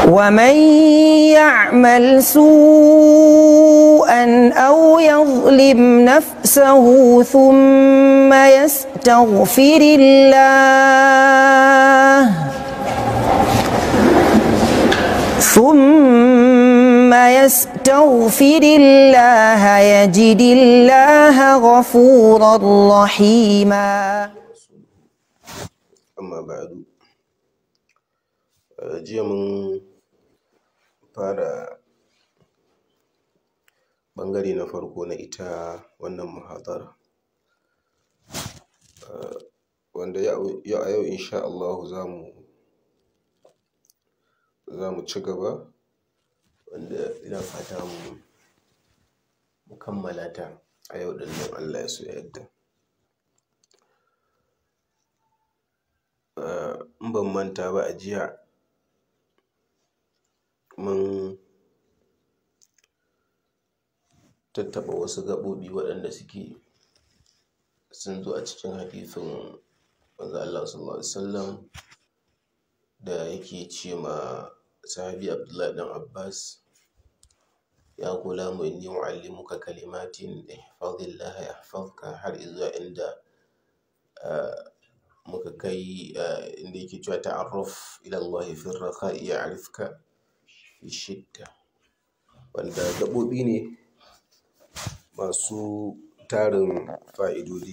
ومن يعمل سوءا أو يظلم نفسه ثم يستغفر الله ثم يستغفر الله يجد الله غفورا رحيما amma ba'adu Eh, jiya mun fara ɓangare na farko na ita wannan muhadara Eh, wanda yau yau- a yau insha Allahu za mu za mu ci gaba wanda ina fata mu mu kammala ta a yau ɗin nan Allah ya so ya yarda Eh, in ban manta ba a jiya mun tattaɓa wasu gaɓoɓi waɗanda suke sun zo a cikin hadisin manzo Allah sallallahu alaihi wasallam da yake ce ma sahabi Abdullahi dan Abbas ya gulamu inni u'allimuka kalimatin ihfazillah yahfazka har izuwa inda ah, muka kai ah, inda yake cewa ta'arraf ila Allah fi rakha'i ya'rifka fi shidda wanda gaɓoɓi ne masu tarin fa'idodi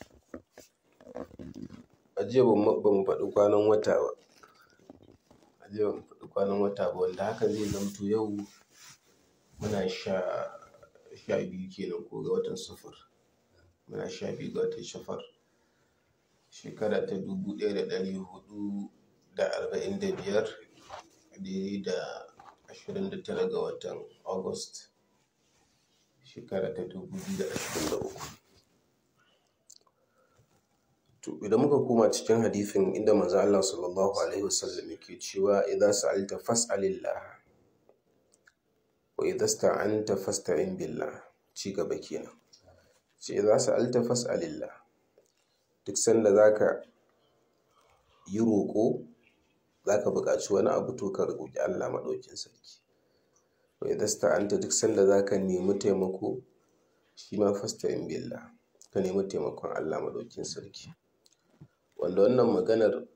a jiya ba mu ba mu faɗi kwanan wata ba a jiya ba mu faɗi kwanan wata ba wanda haka zai zamto yau muna sha sha biyu kenan ko ga watan safar muna sha biyu ga watan safar shekara ta dubu ɗaya da ɗari huɗu da arba'in da biyar daidai da ashirin da tara ga watan august shekara ta dubu biyu da ashirin da uku to idan muka koma cikin hadisin inda manzo Allah sallallahu alaihi wasallam yake cewa idza sa'alta fas'alillah wa idza sta'anta fasta'in billah ci gaba kenan ce idza sa'alta fas'alillah duk sanda zaka yi roƙo zaka buƙaci wani abu to ka roƙi Allah madaukin sarki wa idza sta'anta duk sanda zaka nemi taimako shi ma fasta'in billah ka nemi taimakon Allah madaukin sarki wanda wannan maganar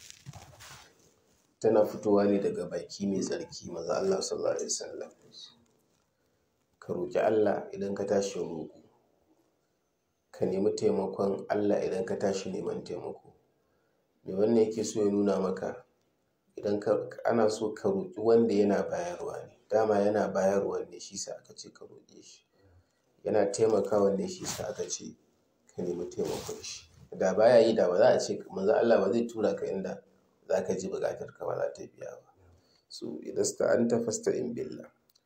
tana fitowa ne daga baki mai tsarki maza Allah sallallahu alaihi wasallam ka roƙi Allah idan ka tashi roƙo ka nemi taimakon Allah idan ka tashi neman taimako me wannan yake so ya nuna maka idan ka ana so ka roƙi wanda yana bayarwa ne dama yana bayarwa ne shi sa aka ce ka roƙe shi yana taimakawa ne shi sa aka ce ka nemi taimakon shi da baya yi da ba za a ce manzo Allah ba zai tura ka inda za ka ji buƙatar ka ba za ta biya ba so idan sta'anta fasta'in billah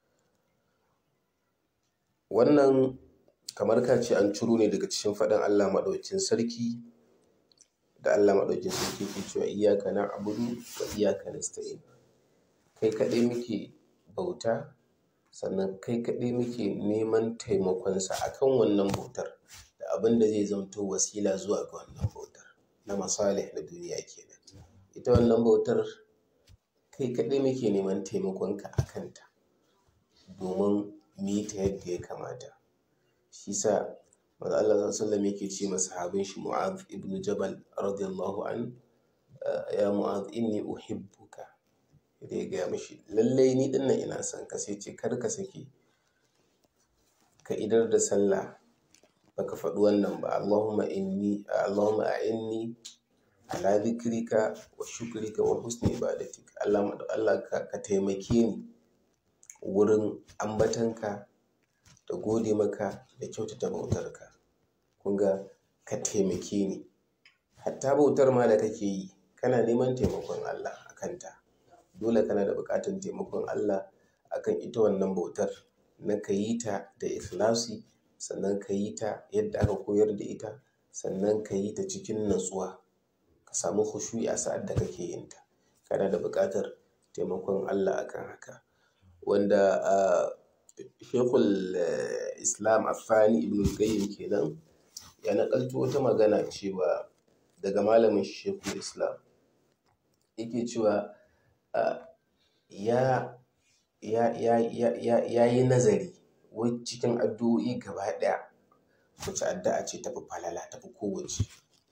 wannan kamar ka ce an ciro ne daga cikin faɗin Allah maɗaukin sarki da Allah maɗaukin sarki ke cewa iyyaka na'budu wa iyyaka nasta'in kai kaɗai muke bauta sannan kai kaɗai muke neman taimakonsa akan wannan bautar da abin da zai zamto wasila zuwa ga wannan bautar na masalih na duniya kenan ita wannan bautar kai kaɗai muke neman taimakonka a kanta domin mu yi ta yadda ya kamata shi sa manzo Allah sallallahu alaihi wasallam yake ce masa sahabin shi Mu'adh ibn Jabal radiyallahu an ya Mu'adh inni uhibbuka da ya gaya mashi lallai ni dinnan ina son ka sai ce kar ka sake ka idar da sallah baka faɗi wannan ba Allahumma inni Allahumma a'inni ala dhikrika wa shukrika wa husni ibadatik Allah Allah ka, ka taimake ni wurin ambatanka da gode maka da kyautata bautarka kun ga ka taimake ni hatta bautar ma da kake yi kana neman taimakon Allah a kanta dole kana da buƙatar taimakon Allah akan ita wannan bautar na ka yi ta da ikhlasi sannan ka yi ta yadda aka koyar da ita sannan ka yi ta cikin natsuwa ka samu khushu'i a sa'ad da kake yin ta kana da buƙatar taimakon Allah akan haka wanda shekul islam afani ibn qayyim kenan ya nakalto wata magana cewa daga malamin shekul islam yake cewa ya ya ya ya ya ya yi nazari wai cikin addu'o'i gaba ɗaya wace addu'a ce tafi falala tafi kowace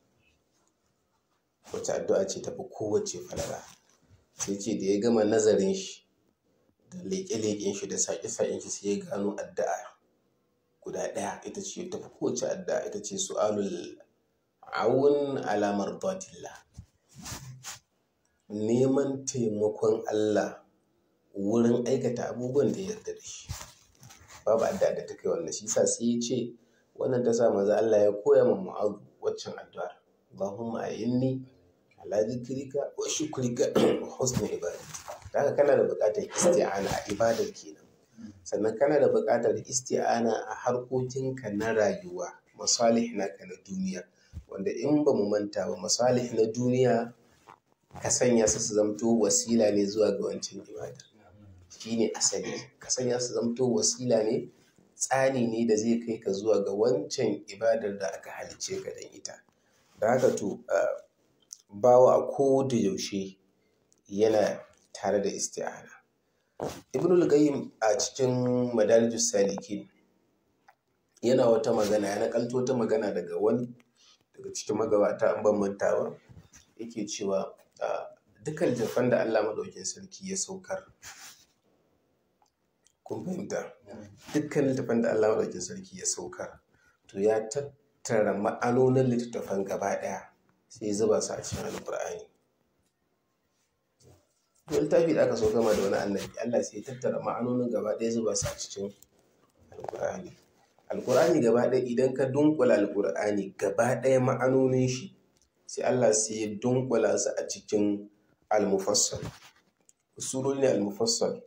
wace addu'a ce tafi kowace falala sai ce da ya gama nazarin shi da leƙe-leƙen shi da saƙe-saƙen shi sai ya gano addu'a guda ɗaya ita ce tafi kowace addu'a ita ce su'alul awun alamar datillah neman taimakon Allah wurin aikata abubuwan da ya yarda da shi babu addu'a da ta kai wannan shi sa sai ya ce wannan ta sa maza Allah ya koya ma mu'azu waccan addu'ar Allahumma ayinni ala zikrika wa shukrika wa husni ibadati haka kana da buƙatar isti'ana a ibadar kenan sannan kana da buƙatar isti'ana a harkokinka na rayuwa masalih naka na duniya wanda in ba mu manta ba masalih na duniya ka sanya su su zamto wasila ne zuwa ga wancan ibadar shine asali ka sanya su zamto wasila ne tsani ne da zai kai ka zuwa ga wancan ibadar da aka halice ka don ita da haka to bawa a ko da yaushe yana tare da isti'ana ibn al-qayyim a cikin madarijus salikin yana wata magana ya nakalto wata magana daga wani daga cikin magabata an ban mantawa yake cewa dukkan littattafan da Allah madaukin sarki ya saukar kun fahimta dukkan littattafan da Allah madaukin sarki ya saukar to ya tattara ma'anonin littattafan gaba daya sai ya zuba su a cikin alqur'ani to littafi da aka so gama da wani annabi Allah sai ya tattara ma'anonin gaba daya zuba su a cikin alqur'ani alqur'ani gaba daya idan ka dunkula alqur'ani gaba daya ma'anonin shi sai Allah sai ya dunkula su a cikin al-mufassal usulul ne al-mufassal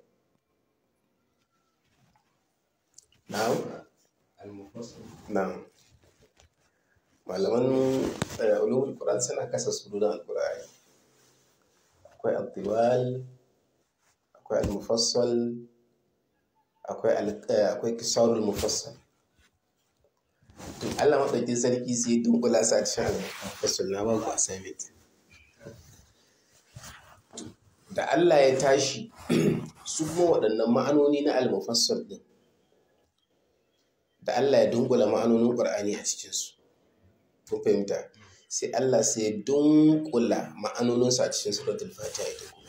na'am na'am malaman ulumul qur'an suna kasa surunan al-qur'ani akwai al-tiwal akwai al-mufassal akwai akwai kisarul mufassal Allah maɗaukin sarki sai dunkula sa cikin al-mufassal na ba ku assignment da Allah ya tashi su kuma waɗannan ma'anoni na al-mufassal din da Allah ya dunkula ma'anonin Qur'ani a cikinsu kun fahimta sai Allah sai ya dunkula ma'anoninsu a cikin suratul fatiha ita kuma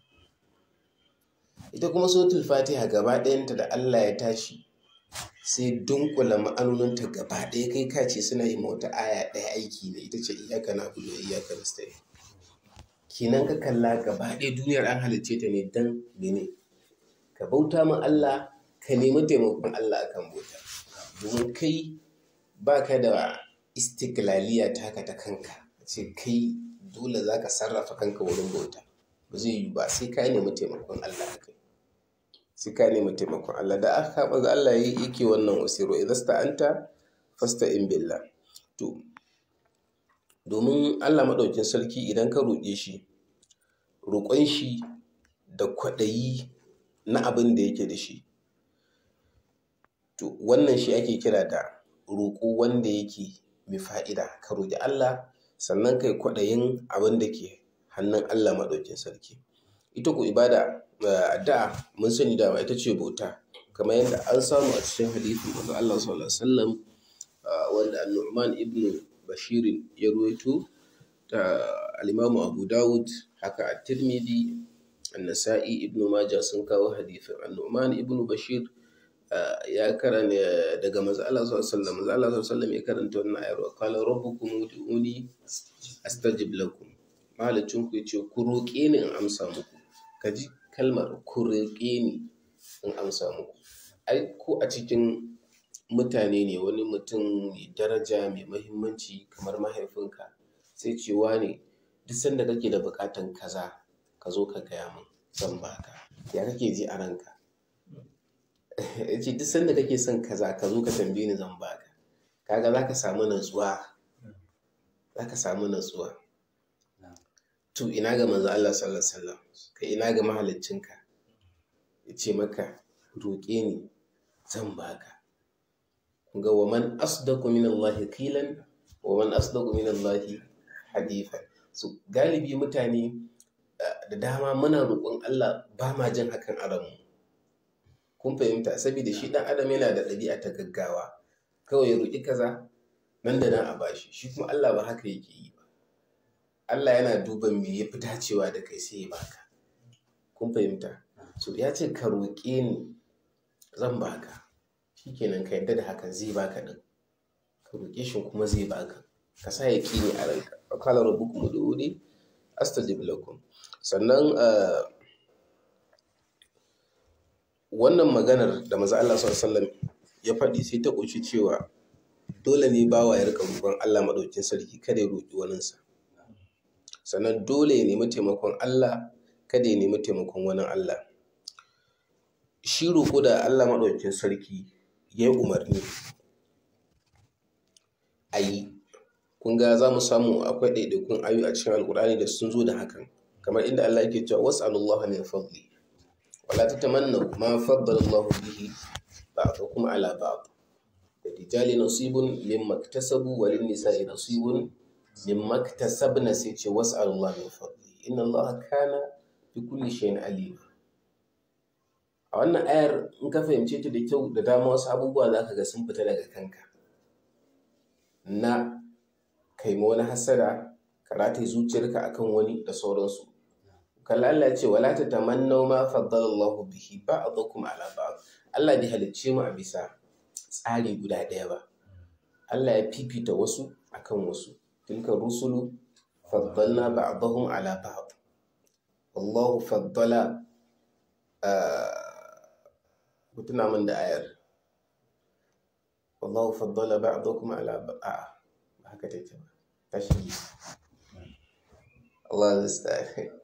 ita kuma suratul fatiha gaba ɗayanta da Allah ya tashi sai dunkula ma'anoninta gaba ɗaya kai ka ce suna yi wata aya ɗaya aiki ne ita ce iyaka na buɗe iyaka na stay kenan ka kalla gaba ɗaya duniyar an halicce ta ne dan mene ka bauta min Allah ka nemi taimakon Allah akan bauta domin kai ba ka da istiklaliya taka ta kanka ce kai dole za ka sarrafa kanka wurin bauta ba zai yi ba sai ka nemi taimakon Allah a kai sai ka nemi taimakon Allah da aka haɓa ga Allah yake wannan wasiro idan sta'anta fasta in billah to domin Allah maɗaukin sarki idan ka roƙe shi roƙon shi da kwaɗayi na abin da yake da shi to wannan shi ake kira da roƙo wanda yake mai fa'ida ka roƙi Allah sannan kai kwaɗayin abin da ke hannun Allah maɗaukin sarki ita ku ibada da mun sani dama ita ce bauta kamar yadda an samu a cikin hadithin manzo Allah sallallahu alaihi wasallam wanda An-Nu'man ibn Bashir ya ruwaito da al-Imam Abu Dawud haka At-Tirmidhi An-Nasa'i ibn Majah sun kawo hadithin An-Nu'man ibn Bashir ya karanta daga manzo Allah sallallahu alaihi wasallam manzo Allah sallallahu alaihi wasallam ya karanta wannan ayar wa qala rabbukum ud'uni astajib lakum malicin ku yace ku roƙe ni in amsa muku kaji kalmar ku roƙe ni in amsa muku ai ko a cikin mutane ne wani mutum mai daraja mai mahimmanci kamar mahaifinka sai cewa ne duk sanda kake da buƙatan kaza ka zo ka gaya min zan baka ya kake ji a ranka ya ce duk sanda kake son kaza ka zo ka tambaye ni zan baka kaga za ka samu natsuwa za ka samu natsuwa to ina ga manzo Allah sallallahu alaihi wasallam kai ina ga mahaliccinka ya ce maka roƙe ni zan baka ga wa man asdaqu min Allah qilan wa man asdaqu min Allah hadithan so galibi mutane da dama muna roƙon Allah ba ma jin hakan a ranmu kun fahimta saboda shi ɗan adam yana da ɗabi'a ta gaggawa kawai ya roƙi kaza nan da nan a bashi shi kuma Allah ba haka yake yi ba Allah yana duban me ya fi dacewa da kai sai ya baka kun fahimta so ya ce ka roƙe ni zan baka shikenan ka yadda da hakan zai baka din ka roƙe shi kuma zai baka ka sa ya ne a ranka wa qala rabbukum ud'uni astajib lakum sannan wannan maganar da maza Allah sallallahu ya faɗi sai ta ƙunshi cewa dole ne bawa ya rika roƙon Allah maɗaukin sarki kada ya roƙi waninsa sannan dole ya nemi taimakon Allah kada ya nemi taimakon wani Allah shi roƙo da Allah maɗaukin sarki ya yi umarni a yi kun ga za mu samu akwai ɗaiɗaikun ayu a cikin alƙur'ani da sun zo da hakan kamar inda Allah yake cewa was'alullaha min fadli wala tatamannu ma faddala Allah bihi ba'dakum ala ba'd للرجال نصيب مما اكتسبوا وللنساء نصيب مما اكتسبن سيتي واسأل الله من فضله إن الله كان بكل شيء عليم a wannan ayar in ka fahimce ta da kyau da dama wasu abubuwa za ka ga sun fita daga kanka na kai ma wani hasada ka rataye zuciyarka akan wani da sauransu kalla Allah ya ce wala ta tamannaw ma faddala Allah bihi ba'dakum ala ba'd Allah bai halicce mu a bisa tsari guda ɗaya ba Allah ya fifita wasu akan wasu tilka rusulu faddalna ba'dahum ala ba'd wallahu faddala mutuna min da ayar wallahu faddala ba'dakum ala ba'd ba haka take ba tashi Allah musta'an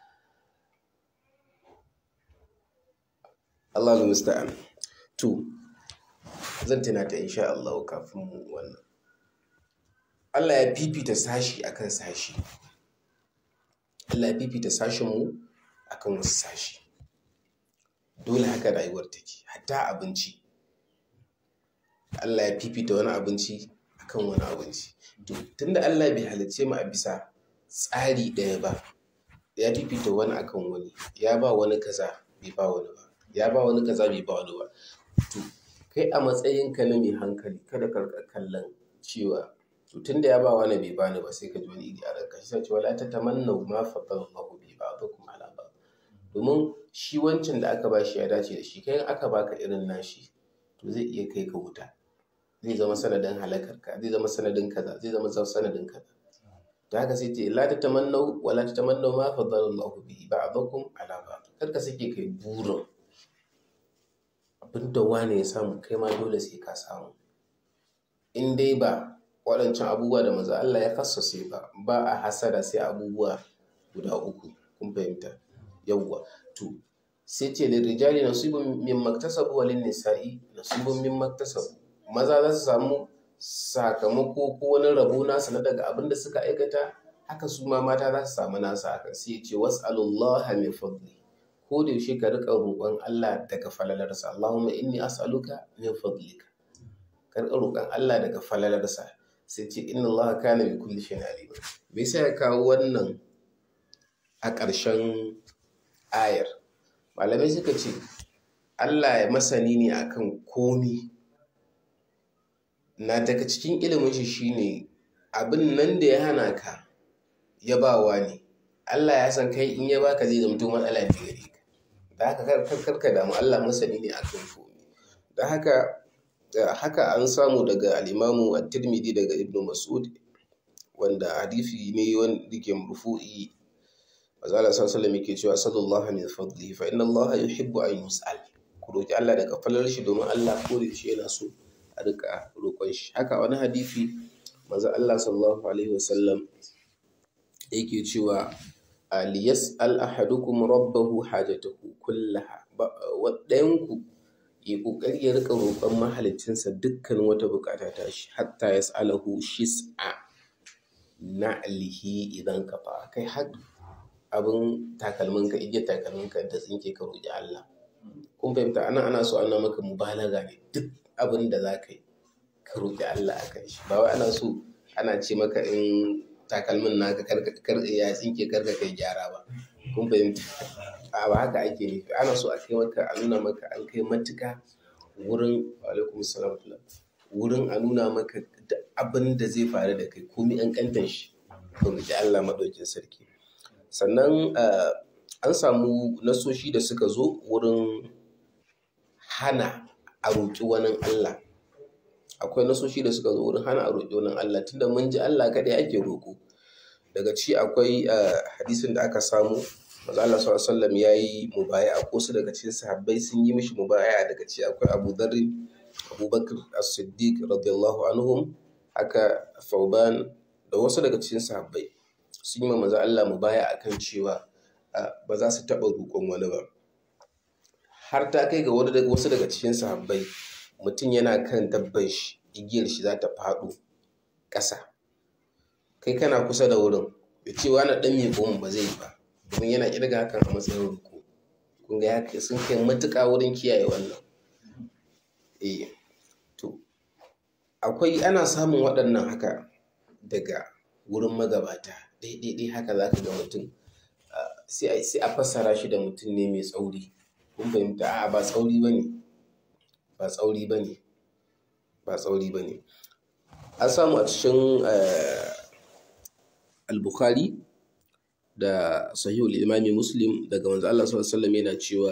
Allah musta'an to zan tuna ta insha Allah kafin mu wannan Allah ya fifita sashi akan sashi Allah ya fifita sashin mu akan wasu sashi dole haka rayuwar take hatta abinci Allah ya fifita wani abinci akan wani abinci to tunda Allah bai halicce mu a bisa tsari ɗaya ba ya fifita wani akan wani ya ba wani kaza bai ba wani ba ya ba wani kaza bai ba wani ba to kai a matsayinka na mai hankali kada ka kallon cewa to tunda ya ba wani bai bani ba sai ka ji wani iri a ranka shi sai ce wala tatamanna ma faddala Allahu bi ba'dakum ala ba'd domin shi wancan da aka bashi ya dace da shi kai aka baka irin nashi to zai iya kai ka wuta zai zama sanadin halakarka zai zama sanadin kaza zai zama sanadin kaza da haka sai ce la tatamannu wala tatamannu ma faddala Allahu bi ba'dakum ala ba'd kar ka sake kai burin abinda wane ya samu kai ma dole sai ka samu in dai ba waɗancan abubuwa da maza Allah ya kassase ba ba a hasada sai abubuwa guda uku kun fahimta yawwa to sai ce da rijali nasibun min maktasabu wa lin nisa'i nasibun min maktasabu maza za su samu sakamako ko wani rabo nasu na daga abin da suka aikata haka su ma mata za su samu nasu haka sai ce was'alullaha min fadli ko da yaushe ka riƙa roƙon Allah daga falalarsa Allahumma inni as'aluka min fadlika ka riƙa roƙon Allah daga falalarsa sai ce inna Allah kana bi kulli shay'in alim me yasa ya kawo wannan a ƙarshen ayar malamai suka ce Allah ya masani ne akan komi na daga cikin ilimin shi shine abin nan da ya hana ka ya bawa ne Allah ya san kai in ya baka zai zamto matsala ne gare ka da haka karka damu Allah masani ne akan komi da haka haka an samu daga al-Imamu at-Tirmidhi daga Ibn Mas'ud wanda hadisi ne wanda ke marfu'i Mazala sallallahu yake cewa sallallahu min fadlihi fa inna Allah yuhibbu an yus'al ku roki Allah daga falar shi domin Allah ko da shi yana so a rika roƙon shi haka wani hadisi manzo Allah sallallahu alaihi wasallam yake cewa liyas'al ahadukum rabbahu hajatahu kullaha ɗayan ku yi ƙoƙari ya rika roƙon mahalicinsa dukkan wata buƙata ta shi hatta yas'alahu shis'a na'lihi idan kafa kai har abin takalminka igiyar takalminka da tsinke ka roƙi Allah kun fahimta ana ana so ana maka mubalaga ne duk abin da za ka yi ka roƙi Allah a kan shi ba wai ana so ana ce maka in takalmin naka kar ya tsinke karka kai gyara ba kun fahimta a ba haka ake nufi ana so a kai maka a nuna maka an kai matuka wurin alaikum salam wurin a nuna maka duk abin da zai faru da kai komai an kantan shi to mu ji Allah madaukin sarki sannan an samu nasoshi da suka zo wurin hana a roƙi wani Allah akwai nasoshi da suka zo wurin hana a roƙi wani Allah tunda mun ji Allah kaɗai ake roƙo daga ci akwai hadisin da aka samu maza Allah sallallahu alaihi wasallam yayi mubaya ko su daga cikin sahabbai sun yi mishi mubaya daga ci akwai Abu Dharr Abubakar As-Siddiq radiyallahu anhum haka Thauban da wasu daga cikin sahabbai sun yi ma maza Allah mubaya akan cewa ba za su taɓa roƙon wani ba har ta kai ga wasu daga cikin sahabbai mutum yana kan dabban shi igiyar shi za ta faɗo ƙasa kai kana kusa da wurin ya ce wani ɗan mai goma ba zai yi ba domin yana ƙirga hakan a matsayin ruku kun ga ya sun kai matuƙa wurin kiyaye wannan eh to akwai ana samun waɗannan haka daga wurin magabata daidai haka za ka ga mutum sai a fassara shi da mutum ne mai tsauri kun fahimta a ba tsauri ba ne ba tsauri ba ne ba tsauri ba ne an samu a cikin al-bukhari da sahihul imami muslim daga manzo Allah sallallahu alaihi wasallam yana cewa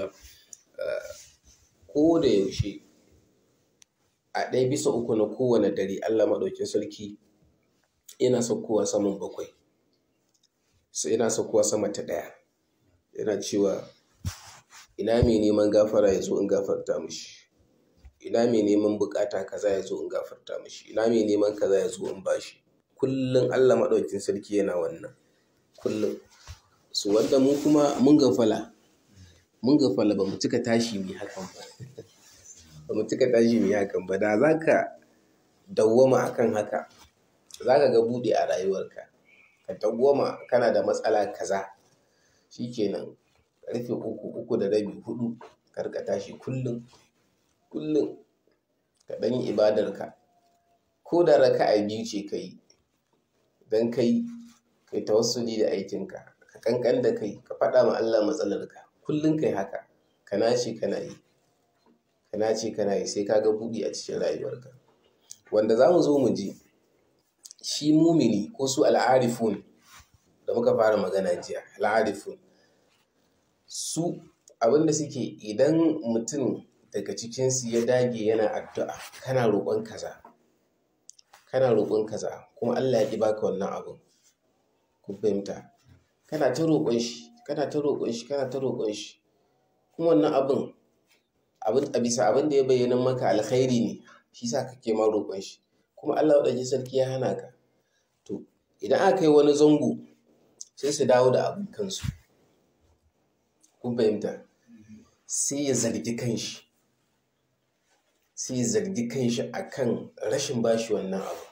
ko da yaushe a ɗaya bisa uku na kowane dare Allah maɗaukin sarki yana saukowa saman bakwai sai yana saukowa sama ta ɗaya yana cewa ina mai neman gafara ya zo in gafarta mishi ina mai neman bukata kaza ya zo in gafarta mishi ina mai neman kaza ya zo in bashi kullum Allah maɗaukin sarki yana wannan kullum su wanda mu kuma mun gafala mun gafala ba mu cika tashi mai hakan ba ba mu cika tashi mai hakan ba da za ka dawwama akan haka za ka ga buɗe a rayuwarka ka dawwama kana da matsala kaza shikenan karfe uku uku da rabi hudu ka rika tashi kullum kullum ka ɗan yi ibadarka ko da raka'a biyu ce ka yi don kai kai tawassuli da aikinka ka kankan da kai ka faɗa ma Allah matsalarka kullum kai haka ka nace kana yi ka nace kana yi sai ka ga buɗi a cikin rayuwarka wanda za mu zo mu ji shi mumini ko su al'arifun da muka fara magana jiya al'arifun su abinda suke idan mutum daga cikinsu ya dage yana addu'a kana roƙon kaza kana roƙon kaza kuma Allah ya ƙi baka wannan abin ku fahimta kana ta roƙon shi kana ta roƙon shi kana ta roƙon shi kuma wannan abin abin a bisa abin da ya bayyana maka alkhairi ne shi sa kake ma roƙon shi kuma Allah wadda sarki ya hana ka to idan aka yi wani zango sai su dawo da abin kansu kun fahimta sai ya zargi kanshi sai ya zargi kanshi akan rashin bashi wannan abu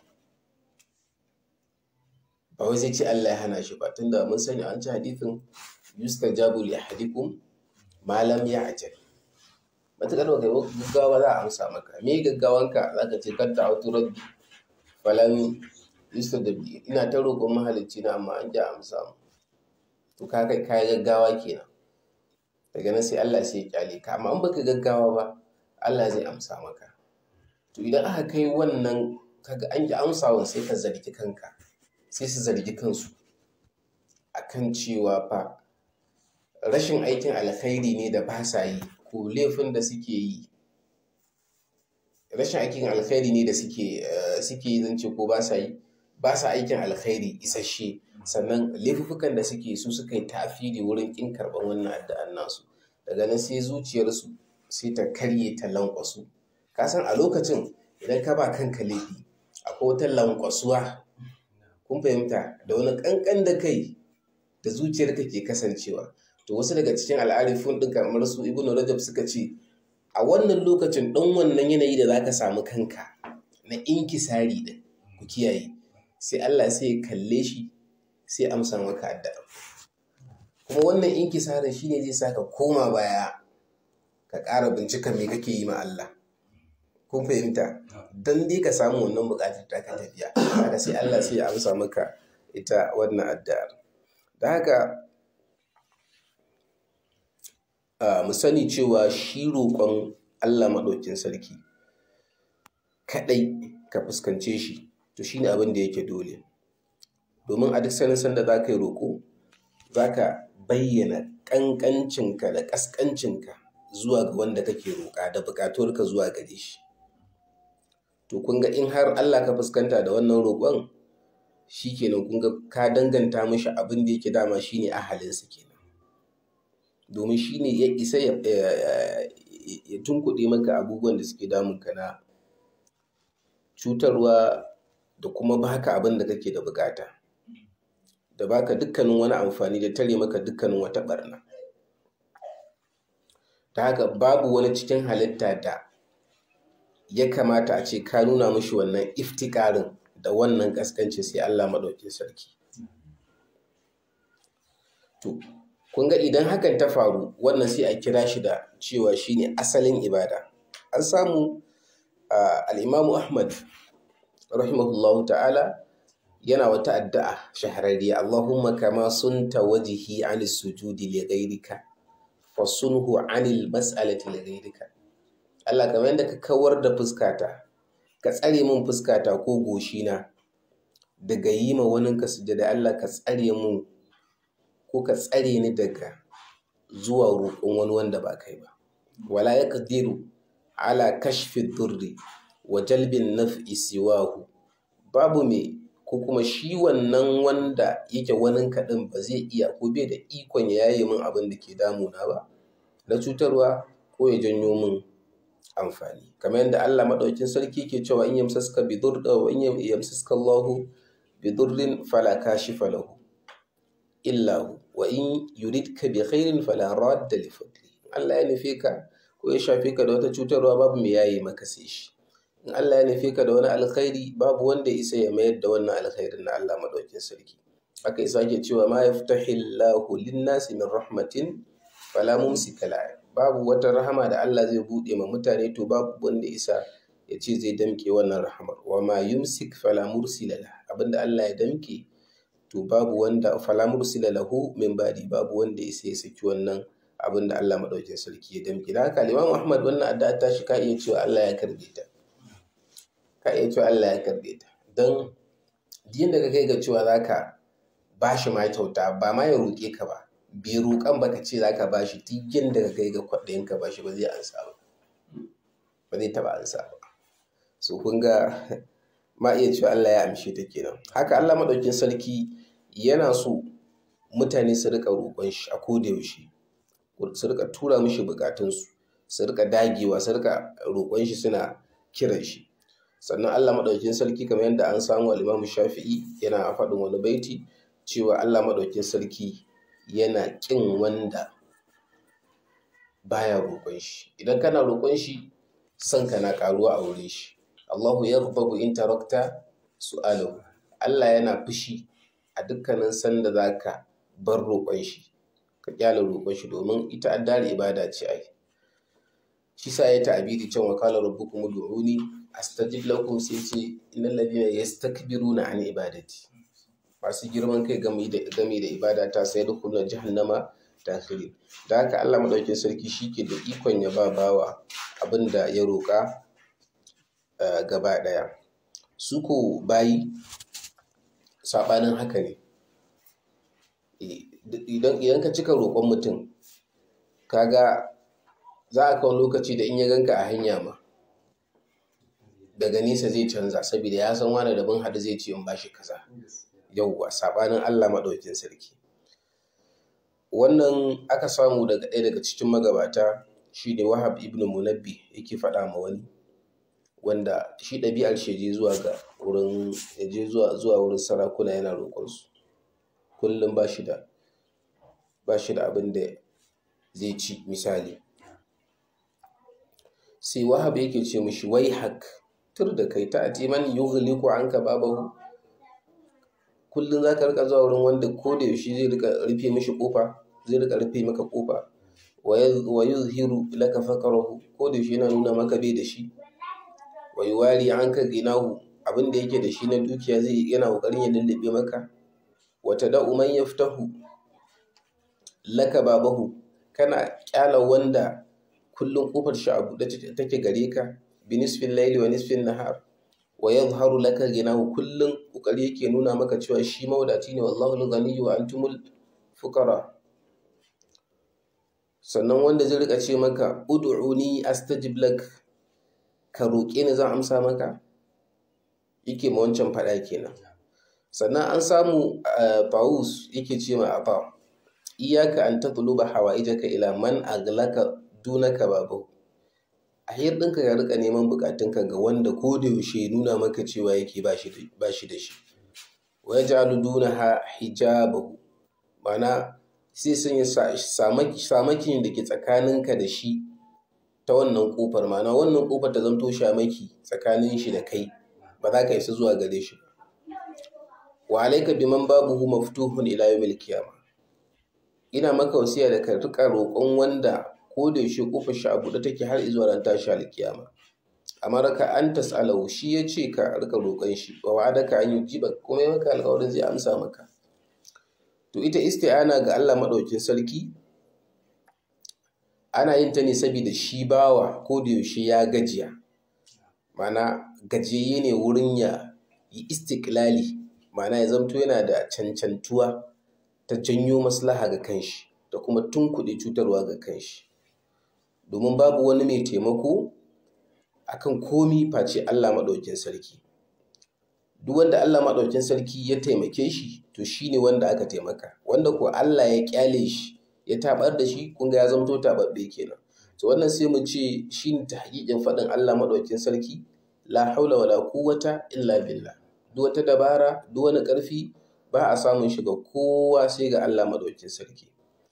ba wai zai ce Allah ya hana shi ba tunda mun sani an ci hadithin yustajabu li ahadikum ma lam ya'jal matakar ba kai gaggawa za a amsa maka me gaggawanka zaka ce kar ta'utu rabbi falam yustajabi ina ta roƙon mahalicci na amma an ji amsa mu to ka kai kai gaggawa kenan daga nan sai Allah sai ya kyale ka amma in baka gaggawa ba Allah zai amsa maka to idan aka kai wannan kaga an ji amsawan sai ka zargi kanka sai su zargi kansu akan cewa fa rashin aikin alkhairi ne da ba sa yi ko laifin da suke yi rashin aikin alkhairi ne da suke suke yi zance ko ba sa yi ba sa aikin alkhairi isasshe sannan laifukan da suke su suka yi tafiri wurin kin karɓar wannan addu'an nasu daga nan sai zuciyarsu sai ta karye ta lankwasu ka san a lokacin idan ka ba kanka laifi akwai wata lankwasuwa kun fahimta da wani kankan da kai da zuciyarka ke kasancewa to wasu daga cikin al'arifun ɗin kamar su ibnu rajab suka ce a wannan lokacin ɗan wannan yanayi da zaka samu kanka na inkisari ɗin ku kiyaye sai Allah sai ya kalle shi sai amsa maka addu'a kuma wannan inkisarin shine zai saka koma baya ka ƙara bincika me kake yi ma Allah kun fahimta don dai ka samu wannan buƙatar ta ka tafiya haka sai Allah sai ya amsa maka ita wannan addu'ar da haka mu sani cewa shi roƙon Allah maɗaukin sarki kaɗai ka fuskance shi to shi ne abin da yake dole domin a duk sanin sanda za ka yi roƙo za ka bayyana ƙanƙancinka da ƙasƙancinka zuwa ga wanda kake roƙa da buƙatuwarka zuwa gare shi to kun ga in har Allah ka fuskanta da wannan roƙon shi kenan kun ga ka danganta mishi abin da yake dama shine ahalinsa kenan domin shine ya isa ya tunkuɗe maka abubuwan da suke damunka na cutarwa da kuma baka abin da kake da bukata da baka dukkanin wani amfani da tare maka dukkanin wata barna ta haka babu wani cikin halitta da ya kamata a ce ka nuna mishi wannan iftikarin da wannan kaskanci sai Allah maɗaukin sarki to kun ga idan hakan ta faru wannan sai a kira shi da cewa shine asalin ibada an samu al'imamu ahmad rahimahullahu ta'ala yana wata addu'a shahararriya Allahumma kama sunta wajihi anis sujudi li ghayrika fasunhu anil mas'alati li ghayrika Allah kamar yadda ka kawar da fuskata ka tsare min fuskata ko goshina daga yi ma wani ka sujada Allah ka tsare min ko ka tsare ni daga zuwa roƙon wani wanda ba kai ba wala yaqdiru ala kashfi durri wa jalbin naf'i siwahu babu me ko kuma shi wannan wanda yake wani kaɗin ba zai iya ko bai da ikon ya yaye min abin da ke damuna ba na cutarwa ko ya janyo min amfani kamar yadda Allah maɗaukin sarki ke cewa in yamsaska bi wa in yamsaska Allahu bi durrin fala kashifa lahu illa hu wa in yuridka bi khairin fala radda li fadli Allah ya nufe ka ko ya shafe ka da wata cutarwa babu mai yayi maka sai shi in Allah ya nufe ka da wani alkhairi babu wanda ya isa ya mayar da wannan alkhairin na Allah madaukin sarki haka isa ke cewa ma yaftahillahu lin-nasi min rahmatin fala mumsika la babu wata rahama da Allah zai bude ma mutane to babu wanda isa ya ce zai damke wannan rahamar wa ma yumsik fala mursila la abinda Allah ya damke to babu wanda fala mursila lahu min badi babu wanda isa ya saki wannan abin da Allah maɗaukin sarki ya damƙe da haka Imam Ahmad wannan addu'a ta shi ka iya cewa Allah ya karbe ta ka iya cewa Allah ya karbe ta don din da ka kai ga cewa zaka bashi ma kyauta ba ma ya roƙe ka ba bai roƙan ba ka ce zaka bashi tigin da ka kai ga kwaɗayin ka bashi ba zai ansa ba ba zai taɓa ansa ba so kun ga ma iya cewa Allah ya amshe ta kenan haka Allah maɗaukin sarki yana so mutane su riƙa roƙon shi a koda yaushe su rika tura mishi bukatunsu su rika dagewa su rika roƙon shi suna kiran shi sannan Allah maɗaukin sarki kamar yadda an samu al-Imam Shafi'i yana faɗin wani baiti cewa Allah maɗaukin sarki yana ƙin wanda baya roƙon shi idan kana roƙon shi son ka na ƙaruwa a wurin shi Allahu yaghdabu in tarakta su'alahu Allah yana fushi a dukkanin sanda zaka bar roƙon shi ka kyale roƙon shi domin ita addar ibada ce ai shi sa ya ta'abiri can wa qala rabbukum ud'uni astajib lakum sai ce innal ladina yastakbiruna an ibadati masu girman kai game da game da ibada ta sai da kullu jahannama dakhirin da haka Allah madaukakin sarki shike da ikon ya ba bawa abinda ya roƙa gaba daya su ko bayi sabanin haka ne idan ka cika roƙon mutum kaga za a kawo lokaci da in ya ganka a hanya ma daga nesa zai canza saboda ya san wani dabin hadu zai ce in bashi kaza yauwa sabanin Allah maɗaukin sarki wannan aka samu daga ɗaya daga cikin magabata shi ne wahab ibn munabbi yake faɗa ma wani wanda shi ɗabi'ar shi je zuwa ga wurin je zuwa wurin sarakuna yana roƙonsu kullum ba shi da ba shi da abin da zai ci misali sai wahab yake ce mishi wai hak tur da kai ta ati man yughliqu anka babahu kullum za ka rika zuwa wurin wanda ko da yaushe zai rika rufe mishi kofa zai rika rufe maka kofa wa yuzhiru laka faqrahu ko da yaushe yana nuna maka bai da shi wa yuwari anka ginahu abin da yake da shi na dukiya zai yana kokarin ya lullube maka wata da'u man yaftahu laka babahu kana kyala wanda kullum kofar shi a buɗe take gare ka bi nisfin laili wa nisfin nahar wa yadhharu laka ghinahu kullum kokari yake nuna maka cewa shi mawadaci ne wallahu al-ghaniyyu wa antumul fuqara sannan wanda zai rika ce maka ud'uni astajib lak ka roƙe ni zan amsa maka yake ma wancan faɗa kenan sannan an samu Paus yake ce ma Aba iyaka an tatluba hawaijaka ila man aglaka dunaka babu a ɗinka ka rika neman bukatunka ga wanda ko da yaushe nuna maka cewa yake ba shi da shi wa yaj'alu dunaha hijabahu mana sai sun yi samakin da ke tsakaninka da shi ta wannan kofar mana wannan kofar ta zanto shamaki tsakanin shi da kai ba za ka isa zuwa gare shi ba wa alaika biman babuhu maftuhun ila yawmil qiyamah ina maka wasiya da ka rika roƙon wanda ko da yaushe kofar shi a buɗe take har zuwa ran tashi alkiyama amma ka an tas'alahu shi ya ce ka rika roƙon shi wa wa'adaka an yujiba kuma ya maka alƙawarin zai amsa maka to ita isti'ana ga Allah madaukin sarki ana yin ta ne saboda shi bawa ko da yaushe ya gajiya mana gajiyayye ne wurin ya yi istiklali mana ya zamto yana da cancantuwa ta janyo maslaha ga kanshi da kuma tunkuɗe cutarwa ga kanshi domin babu wani mai taimako akan komi face Allah maɗaukin sarki duk wanda Allah maɗaukin sarki ya taimake shi to shine wanda aka taimaka wanda ko Allah ya kyale shi ya tabar da shi kun ga ya zamto tababbe kenan to wannan sai mu ce shine tahqiqin faɗin Allah maɗaukin sarki la haula wala quwwata illa billah duk wata dabara duk wani ƙarfi ba a samun shi ga kowa sai ga Allah maɗaukin sarki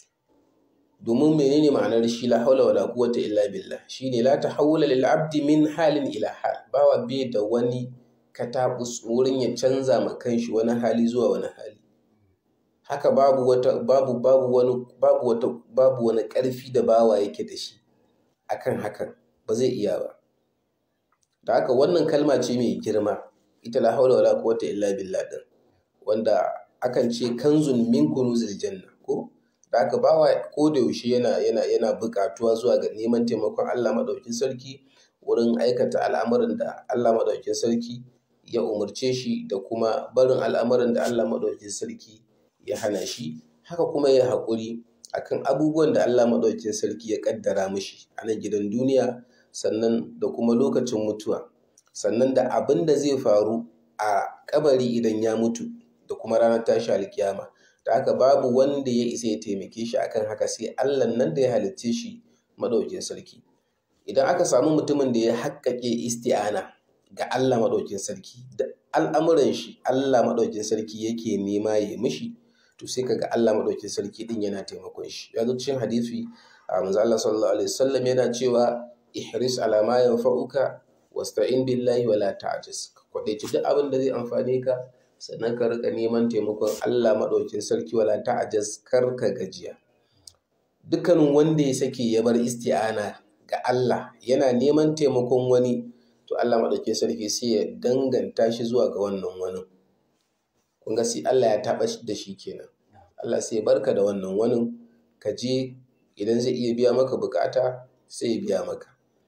domin menene ma'anar shi la haula wala quwwata illa billah shine la tahawula lil abdi min halin ila hal bawa bai da wani katabus wurin ya canza ma kanshi wani hali zuwa wani hali haka babu wata babu babu wani babu wata babu wani karfi da bawa yake da shi akan hakan ba zai iya ba da haka wannan kalma ce mai girma ita la haula wala quwwata illa billah din wanda akan ce kanzun min kunuzil janna ko da aka bawa ko da yaushe yana yana yana buƙatuwa zuwa ga neman taimakon Allah madaukin sarki wurin aikata al'amuran da Allah madaukin sarki ya umarce shi da kuma barin al'amuran da Allah madaukin sarki ya hana shi haka kuma ya haƙuri akan abubuwan da Allah madaukin sarki ya kaddara mishi a nan gidan duniya sannan da kuma lokacin mutuwa sannan da abin da zai faru a kabari idan ya mutu da kuma ranar tashi alkiyama da haka babu wanda ya isa ya taimake shi akan haka sai Allah nan da ya halicce shi madaukin sarki idan aka samu mutumin da ya haƙƙaƙe isti'ana ga Allah madaukin sarki da al'amuran shi Allah madaukin sarki yake nema ya mishi to sai kaga Allah madaukin sarki din yana taimakon shi ya zo cikin hadisi a manzo Allah sallallahu alaihi wasallam yana cewa ihris ala ma yanfa'uka wasta'in billahi wala ta'jiz kwadaici duk abin da zai amfane ka sannan ka rika neman taimakon Allah maɗaukin sarki wala ta'ajaz kar ka gajiya dukkanin wanda ya sake ya bar isti'ana ga Allah yana neman taimakon wani to Allah maɗaukin sarki sai ya danganta shi zuwa ga wannan wani kun ga sai Allah ya taɓa da shi kenan Allah sai ya barka da wannan wani ka je idan zai iya biya maka bukata sai ya biya maka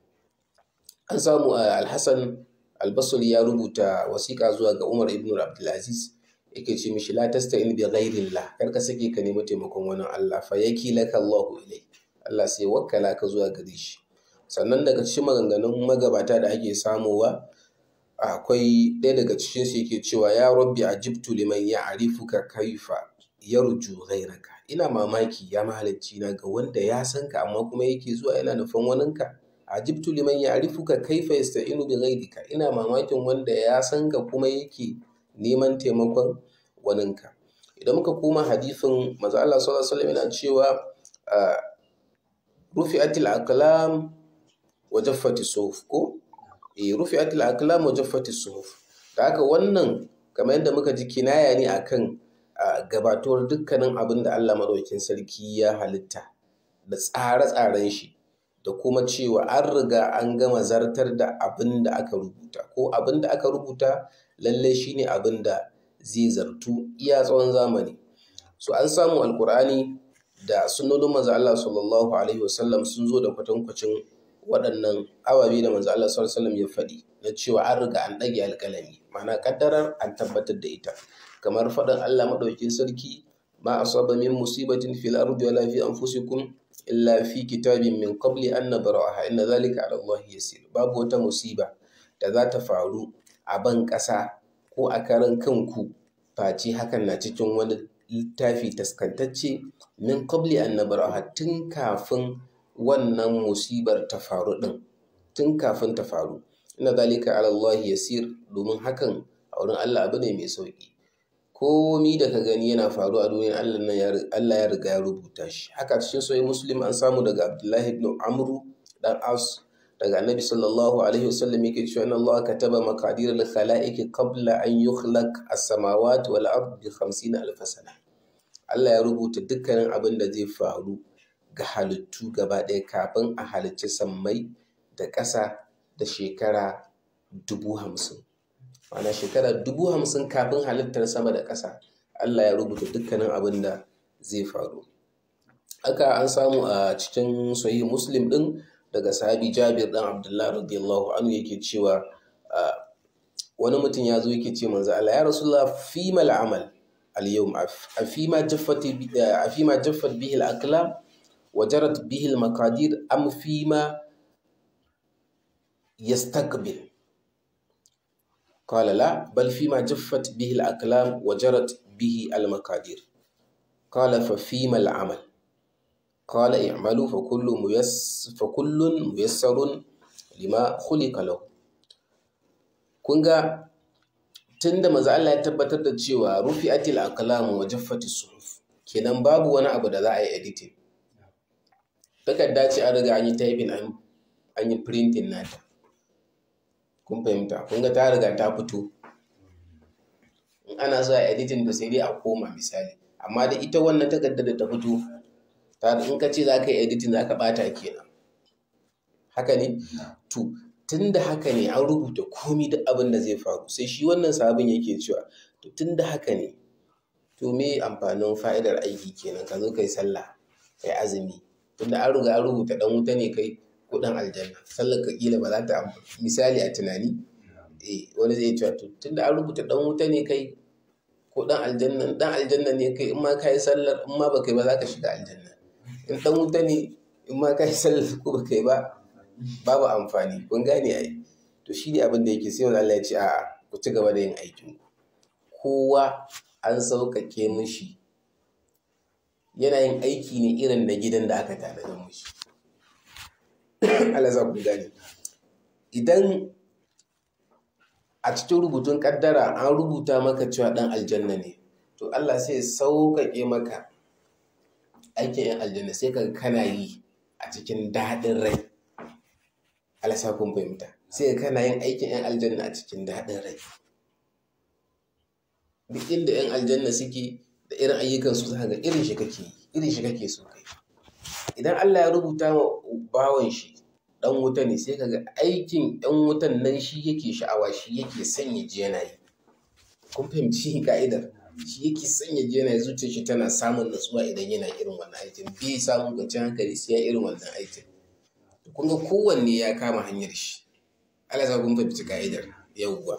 an samu alhassan albasri ya rubuta wasiƙa zuwa ga umar ibn abdulaziz yake ce mishi la tasta'in bi ghairillah kar ka sake ka nemi taimakon wani Allah fa yaki laka Allahu ilai Allah sai wakkala ka zuwa gare shi sannan daga cikin maganganun magabata da ake samowa akwai ɗaya daga cikin su yake cewa ya rabbi ajibtu liman ya'rifuka kaifa yarju ghairaka ina mamaki ya mahalicci na ga wanda ya san ka amma kuma yake zuwa yana nufin waninka ajibtu liman ya'rifuka kaifa yasta'inu bi ghayrika ina mamakin wanda ya san ka kuma yake neman taimakon waninka idan muka koma hadisin manzo Allah sallallahu alaihi wasallam yana cewa rufi'atil aqlam wa jaffati suhuf ko eh rufi'atil aqlam wa jaffati suhuf da haka wannan kamar yadda muka ji kinaya ne akan gabatuwar dukkanin abin da Allah madaukakin sarki ya halitta da tsare-tsaren shi da kuma cewa an riga an gama zartar da abin da aka rubuta ko abin da aka rubuta lalle shine abin da zai zartu iya tsawon zamani so an samu alkur'ani da sunnonin manzo Allah sallallahu alaihi wasallam sun zo da kwatankwacin waɗannan ababe da manzo Allah sallallahu alaihi wasallam ya faɗi na cewa an riga an ɗage alƙalami ma'ana kaddarar an tabbatar da ita kamar faɗin Allah madaukakin sarki ma asaba min musibatin fil ardi wala fi anfusikum illa fi kitabin min qabli an nabraha inna zalika ala Allah yasir babu wata musiba da za ta faru a ban ƙasa ko a karan kanku face hakan na cikin wani littafi taskantacce min qabli an nabraha tun kafin wannan musibar ta faru din tun kafin ta faru inna zalika ala Allah yasir domin hakan a wurin Allah abu ne mai sauki komi da ka gani yana faru a duniyar Allah nan Allah ya riga ya rubuta shi haka cikin soyi muslim an samu daga Abdullahi ibn Amru dan As daga Annabi sallallahu alaihi wasallam yake cewa inna Allah kataba maqadir al-khalaiq qabla an yukhlaq as-samawati wal ard bi 50 alf sana Allah ya rubuta dukkanin abin da zai faru ga halittu gaba ɗaya kafin a halicci sammai da ƙasa da shekara dubu hamsin ma'ana shekara dubu hamsin kafin halittar sama da ƙasa Allah ya rubuta dukkanin abin da zai faru haka an samu a cikin sahih muslim din daga sahabi jabir dan abdullah radiyallahu anhu yake cewa wani mutum ya zo yake ce manzo Allah ya rasulullah fi mal amal al yawm afima jaffat afima jaffat bihi al aqlam wa jarat bihi al maqadir am fima yastaqbil قال لا بل فيما جفت به الأقلام وجرت به المقادير قال ففيما العمل قال اعملوا فكل ميس فكل ميسر لما خلق له kunga tunda maza Allah ya tabbatar da cewa rufi'atil aqlam wa jaffatis suhuf kenan babu wani abu da za a yi editing takarda ce an riga an yi typing an yi printing nata kun fahimta kun ga ta riga ta fito in ana so a editing da sai dai a koma misali amma da ita wannan takardar da ta fito ta in ka ce za ka yi editing za ka bata kenan haka ne to tun da haka ne an rubuta komi duk abin da zai faru sai shi wannan sabon yake cewa to tun da haka ne to me amfanin fa'idar aiki kenan ka zo kai sallah kai azumi tunda an riga an rubuta dan wuta ne kai kudin aljanna sallar ka kila ba za ta misali a tunani eh wani zai cewa to tunda an rubuta dan wuta ne kai ko dan aljanna dan aljanna ne kai in ma kai sallar in ma baka yi ba za ka shiga aljanna in dan wuta ne in ma kai sallar ko baka yi ba babu amfani kun gane ai to shi ne abin da yake sai wani Allah ya ce a'a ku ci gaba da yin aikin ku kowa an sauƙaƙe mishi yana yin aiki ne irin na gidan da aka tanadar mishi Allah za ku gane idan a cikin rubutun kaddara an rubuta maka cewa dan aljanna ne to Allah sai sauƙaƙe maka aikin yan aljanna sai ka kana yi a cikin daɗin rai Allah sa kun fahimta sai kana yin aikin yan aljanna a cikin daɗin rai duk inda yan aljanna suke da irin ayyukan su zaka ga irin shi kake irin shi kake so kai idan Allah ya rubuta wa bawan shi dan wuta ne sai kaga aikin yan wutan nan shi yake sha'awa shi yake sanya ji yana yi kun fahimci ka'idar shi yake sanya ji yana zuciyar shi tana samun natsuwa idan yana irin wannan aikin bai samun kwanciyar hankali sai ya irin wannan aikin kun ga kowanne ya kama hanyar shi Allah ya kun fahimci ka'idar yawwa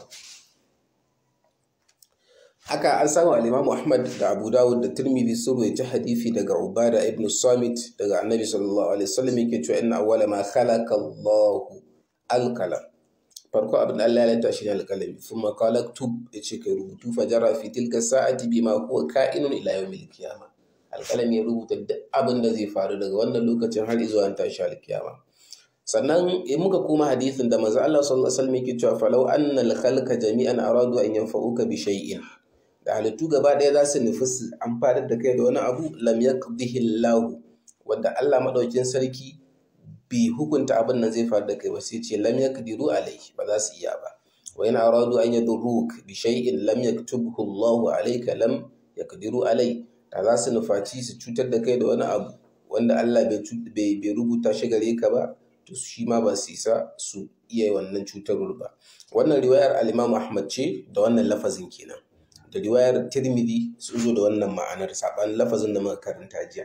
haka an samu al-Imam Ahmad da Abu Dawud da Tirmidhi sun rawaita hadisi daga Ubada ibn Samit daga Annabi sallallahu alaihi wasallam yake cewa inna awwala ma khalaqa Allahu al-qalam farko abin Allah ya lanta shi ne al-qalami thumma qala tub yace kai rubutu fajara fi tilka sa'ati bima huwa ka'inun ila yawmil qiyamah al-qalami ya rubuta duk abin da zai faru daga wannan lokacin har zuwa tashi al-qiyama sannan in muka koma hadisin da manzo Allah sallallahu alaihi wasallam yake cewa falau anna al-khalqa jami'an aradu an yanfa'uka bi shay'in da halittu gaba ɗaya za su nufi su amfanar da kai da wani abu lam yaqdihi Allah wanda Allah madaukin sarki bai hukunta abin nan zai faru da kai ba sai ce lam yaqdiru alayhi ba za su iya ba wa in aradu an yadurruk bi shay'in lam yaktubhu Allah alayka lam yaqdiru alai da za su nufaci su cutar da kai da wani abu wanda Allah bai bai rubuta shi gare ka ba to shi ma ba su isa su iya wannan cutarwar ba wannan riwayar al-Imam Ahmad ce da wannan lafazin kenan da riwayar tirmidhi sun zo da wannan ma'anar saɓanin lafazin da muka karanta jiya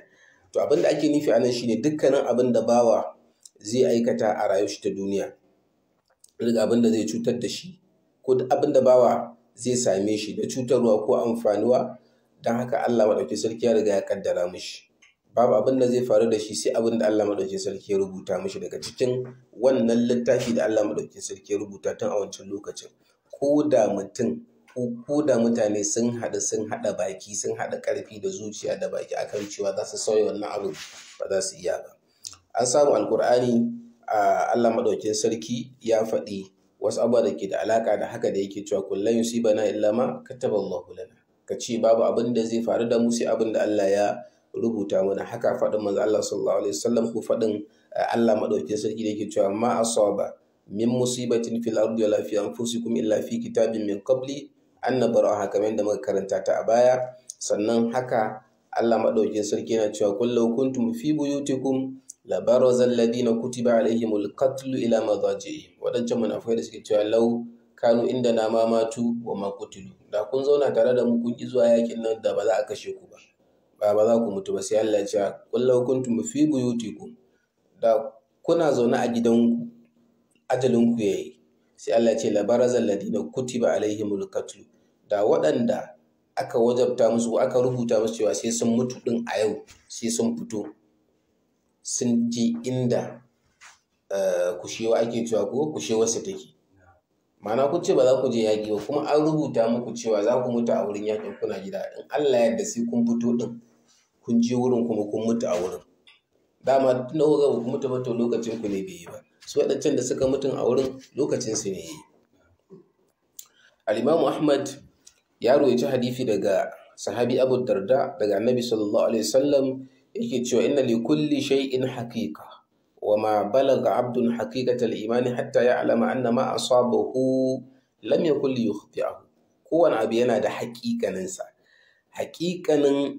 to abin da ake nufi anan shine dukkanin abin da bawa zai aikata a rayuwar shi ta duniya duk abin da zai cutar da shi ko duk abin da bawa zai same shi da cutarwa ko amfanuwa don haka Allah maɗauki sarki ya riga ya kaddara mishi babu abin da zai faru da shi sai abin da Allah maɗauki sarki ya rubuta mishi daga cikin wannan littafi da Allah maɗauki sarki ya rubuta tun a wancan lokacin ko da mutum ko da mutane sun haɗu sun haɗa baki sun haɗa ƙarfi da zuciya da baki akan cewa za su sauya wannan abin ba za su iya ba an samu alkur'ani a Allah maɗaukin sarki ya faɗi wasu abubuwa da ke da alaƙa da haka da yake cewa kullum yusibana illa ma kataba Allahu lana ka ce babu abin da zai faru da mu sai abin da Allah ya rubuta mana haka faɗin manzo Allah sallallahu alaihi wasallam ko faɗin Allah maɗaukin sarki da yake cewa ma asaba min musibatin fil ardi wala fi anfusikum illa fi kitabin min qabli an nabraha kamar yadda muka karanta ta a baya sannan haka Allah maɗaukin sarki yana cewa kullu kuntum fi buyutikum labaraza alladhina kutiba alaihimul qatlu ila madajihim wadancan munafikai da suke cewa law kanu inda na ma matu wa ma qutilu da kun zauna tare da mu kun ki zuwa yakin nan da ba za a kashe ku ba ba ba za ku mutu ba sai Allah ya ce qul law kuntum fi buyutikum da kuna zaune a gidanku ajalin ku yayi sai Allah ya ce labaraza alladhina kutiba alaihimul qatlu da waɗanda aka wajabta musu aka rubuta musu cewa sai sun mutu din a yau sai sun fito sun je inda kushewa ake cewa ko kushewarsa take mana kun ce ba za ku je yaƙi ba kuma an rubuta muku cewa za ku mutu a wurin yaƙin kuna gida in Allah yadda sai kun fito din kun je wurin kuma kun mutu a wurin dama tun da kuka mutu ba to lokacin ku ne bai yi ba su waɗancan da suka mutu a wurin lokacin su ne yi al-Imam Ahmad ya roci hadisi daga sahabi Abu Darda daga Annabi sallallahu alaihi wasallam yake cewa inna li kulli shay'in haqiqa wa ma balagha 'abdun haqiqata al-iman hatta ya'lama anna ma asabahu lam yakul yukhti'ahu kowane abu yana da haƙiƙanin sa haƙiƙanin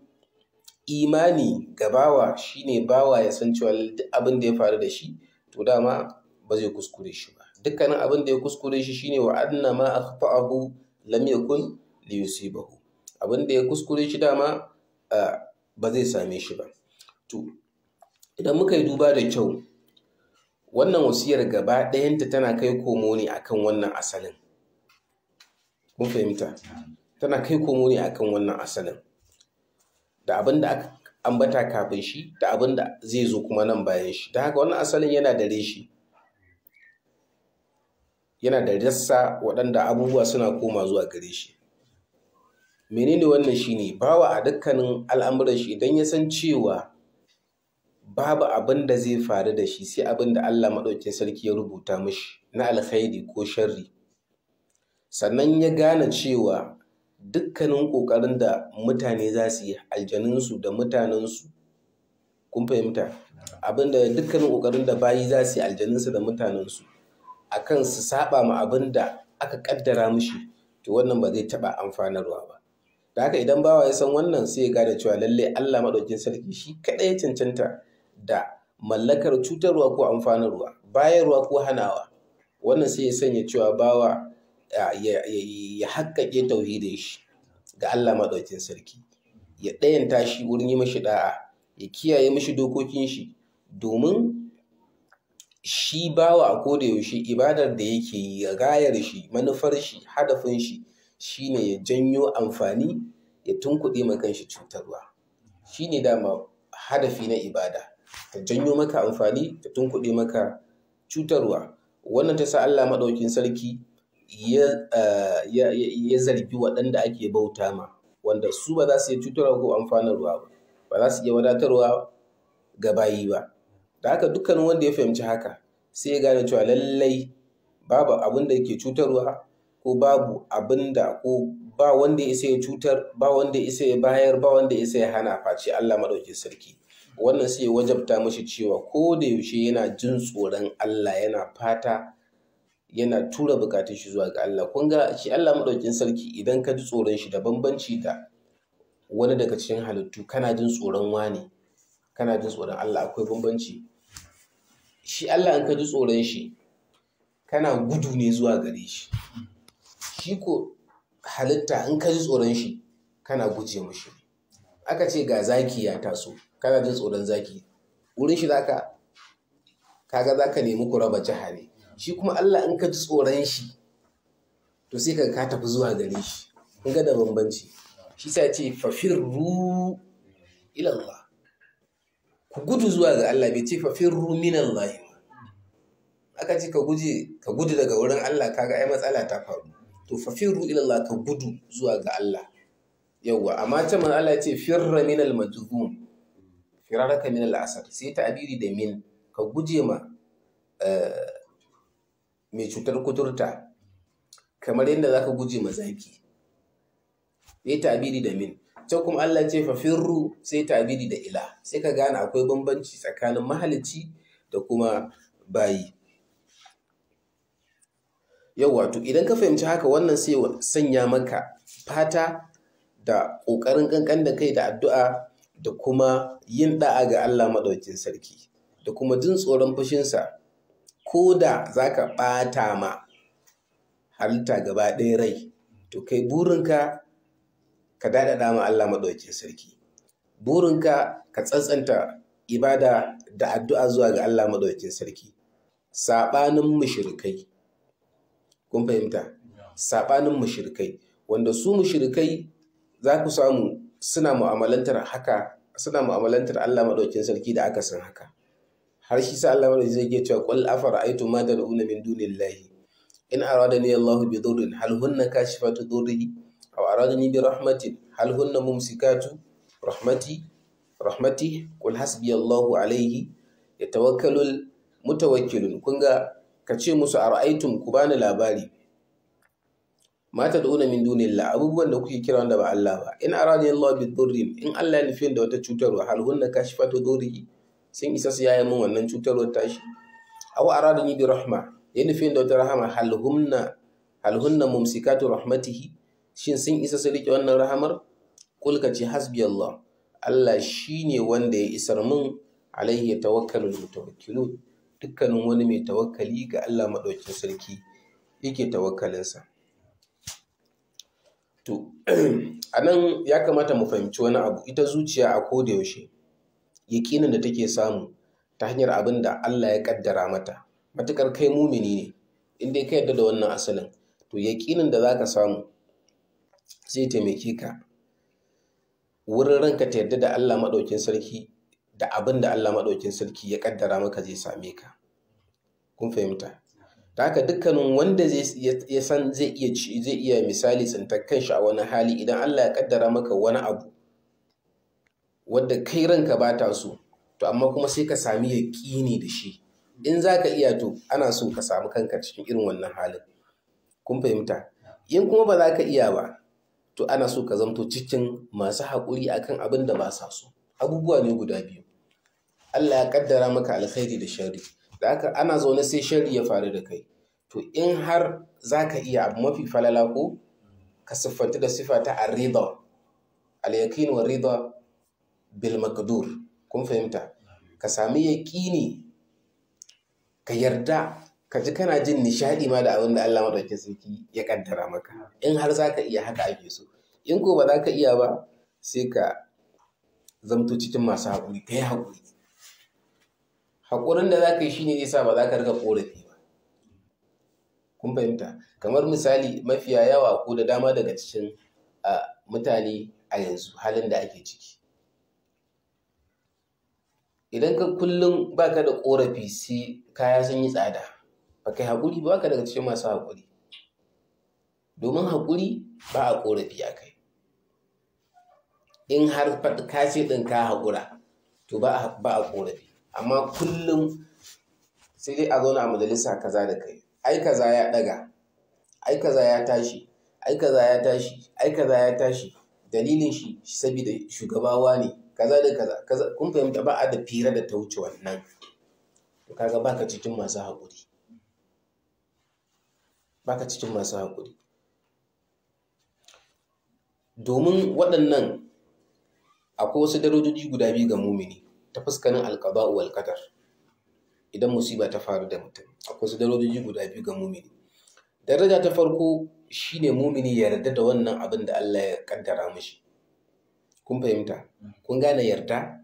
imani ga bawa shine bawa ya san cewa duk abin da ya faru da shi to dama ba zai kuskure shi ba dukkanin abin da ya kuskure shi shine wa anna ma akhta'ahu lam yakun liyusibahu abin da ya kuskure shi dama ba zai same shi ba to idan muka yi duba da kyau wannan wasiyar gaba ɗayanta tana kai komo ne akan wannan asalin kun fahimta tana kai komo ne akan wannan asalin da abin da aka ambata kafin shi da abin da zai zo kuma nan bayan shi da haka wannan asalin yana da reshi yana da rassa waɗanda abubuwa suna koma zuwa gare shi menene wannan shine bawa a dukkanin al'amuran shi idan ya san cewa babu abin da zai faru da shi sai abin da Allah maɗaukin sarki ya rubuta mishi na alkhairi ko sharri sannan ya gane cewa dukkanin ƙoƙarin da mutane za su yi aljanunsu da mutanensu kun fahimta abin da dukkanin ƙoƙarin da bayi za su yi aljanunsu da mutanensu akan su saba ma abin da aka kaddara mishi to wannan ba zai taɓa amfanarwa ba da haka idan bawa ya san wannan sai ya gane cewa lallai Allah maɗaukin sarki shi kaɗai ya cancanta da mallakar cutarwa ko amfanarwa bayarwa ko hanawa wannan sai ya sanya cewa bawa ya haƙƙaƙe tauhidin shi ga Allah maɗaukin sarki ya ɗayanta shi wurin yi mashi da'a ya kiyaye mashi dokokin shi domin shi bawa a koda yaushe ibadar da yake yi gayar shi manufar shi hadafin shi shine ya janyo amfani ya tunkuɗe ma kanshi cutarwa shine dama hadafi na ibada ta janyo maka amfani ta tunkuɗe maka cutarwa wannan ta sa Allah maɗaukin sarki ya zargi waɗanda ake bauta ma wanda su ba za su iya cutarwa ko amfanarwa ba ba za su iya wadatarwa ga bayi ba da haka dukkanin wanda ya fahimci haka sai ya gane cewa lallai babu abin da ke cutarwa ko babu abin da ko ba wanda ya isa ya cutar ba wanda ya isa ya bayar ba wanda ya isa ya hana face Allah maɗaukin sarki wannan sai ya wajabta mashi cewa ko da yaushe yana jin tsoron Allah yana fata yana tura bukatun shi zuwa ga Allah kun ga shi Allah maɗaukin sarki idan ka ji tsoron shi da bambanci da wani daga cikin halittu kana jin tsoron wani kana jin tsoron Allah akwai bambanci shi Allah in ka ji tsoron shi kana gudu ne zuwa gare shi shi ko halitta in ka ji tsoron shi kana guje mushi aka ce ga zaki ya taso kana jin tsoron zaki wurin shi zaka kaga zaka nemi ku raba jiha ne shi kuma Allah in ka ji tsoron shi to sai ka ka tafi zuwa gare shi in ga da bambanci shi sa ce fafirru ila Allah ku gudu zuwa ga Allah bai ce fafirru min Allah aka ce ka guje ka gudu daga wurin Allah kaga ai matsala ta faru to fafirru ila Allah ka gudu zuwa ga Allah yawwa amma ta man Allah ya ce firra min al majzum firaraka min al asad sai ta'biri da min ka guje ma mai cutar kuturta kamar yadda zaka guje ma zaki sai ta'biri da min can kuma Allah ce fa firru sai ta'biri da ila sai ka gane akwai bambanci tsakanin mahalicci da kuma bayi yau wato idan ka fahimci haka wannan sai sanya maka fata da ƙoƙarin ƙanƙan da kai da addu'a da kuma yin ɗa'a ga Allah maɗaukin sarki da kuma jin tsoron fushinsa ko da za ka ɓata ma halitta gaba ɗaya rai to kai burinka ka daɗaɗa ma Allah maɗaukin sarki burinka ka tsantsanta ibada da addu'a zuwa ga Allah maɗaukin sarki saɓanin mushrikai kun fahimta saɓanin mushrikai wanda su mushrikai za ku samu suna mu'amalantar haka suna mu'amalantar Allah maɗaukin sarki da aka san haka har shi sa Allah maɗaukin zai ke cewa qul afara'aytum ma tad'una min dunillahi in aradani Allahu bi dhurrin hal hunna kashifatu dhurrihi aw aradani bi rahmatin hal hunna mumsikatu rahmati rahmati qul hasbi Allahu alayhi yatawakkalul mutawakkilun kun ga ka ce musu ara'aytum ku bani labari mata da una min dunillah abubuwan da kuke kira wanda ba Allah ba in arani Allah bi dhurrin in Allah ya nufi da wata cutarwa hal hunna kashifatu dhurri sun isa su yaya min wannan cutarwar tashi aw aradani bi rahma ya nufi da wata rahama hal hunna hal hunna mumsikatu rahmatihi shin sun isa su rike wannan rahamar kul ka ce hasbi Allah Allah shine wanda ya isar min alaihi tawakkalul mutawakkilun dukkanin wani mai tawakkali ga Allah madaukakin sarki yake tawakkalinsa To, a nan ya kamata mu fahimci wani abu, ita zuciya a koda yaushe, yaƙinin da take samu ta hanyar abin da Allah ya ƙaddara mata, matuƙar kai mumini ne, in dai ka yarda da wannan asalin, to yaƙinin da za ka samu zai taimake ka wurin ranka ta yarda da Allah maɗaukin sarki da abin da Allah maɗaukin sarki ya ƙaddara maka zai same ka. Kun fahimta? da haka dukkanin wanda ya san zai iya zai iya misali tsintar kanshi a wani hali idan Allah ya kaddara maka wani abu wadda kai ranka ba ta so to amma kuma sai ka sami yaƙini da shi in za ka iya to ana so ka samu kanka cikin irin wannan halin kun fahimta in kuma ba za ka iya ba to ana so ka zamto cikin masu haƙuri akan abin da ba sa so abubuwa ne guda biyu Allah ya kaddara maka alkhairi da sharri da haka ana zaune sai shari ya faru da kai to in har za ka iya abu mafi falala ko ka siffanta da siffa ta arriba al-yaqin wa rida bil maqdur kun fahimta ka sami yaqini ka yarda ka ji kana jin nishadi ma da abin da Allah madaukakin sarki ya kaddara maka in har za ka iya haka ake so in ko ba za ka iya ba sai ka zamto cikin masu haƙuri ka yi haƙuri haƙurin da za ka yi shi ne zai sa ba za ka riga ƙorafi ba kun fahimta kamar misali mafiya yawa ko da dama daga cikin mutane a yanzu halin da ake ciki idan ka kullum ba ka da ƙorafi sai kaya sun yi tsada ba kai haƙuri ba ka daga cikin masu haƙuri domin haƙuri ba a ƙorafi a kai in har ka ce ɗin ka haƙura to ba a ƙorafi amma kullum sai dai a zauna a majalisa kaza da kai ai kaza ya daga ai kaza ya tashi ai kaza ya tashi ai kaza ya tashi dalilin shi saboda shugabawa ne kaza da kaza kaza kun fahimta ba a da fira da ta wuce wannan to kaga baka cikin masu haƙuri baka cikin masu haƙuri domin waɗannan akwai wasu darajoji guda biyu ga mumini ta fuskanin alƙaba'u wal qadar idan musiba ta faru da mutum akwai su darajoji guda biyu ga mumini daraja ta farko shine mumini ya yarda da wannan abin da Allah ya kaddara mishi kun fahimta kun gane yarda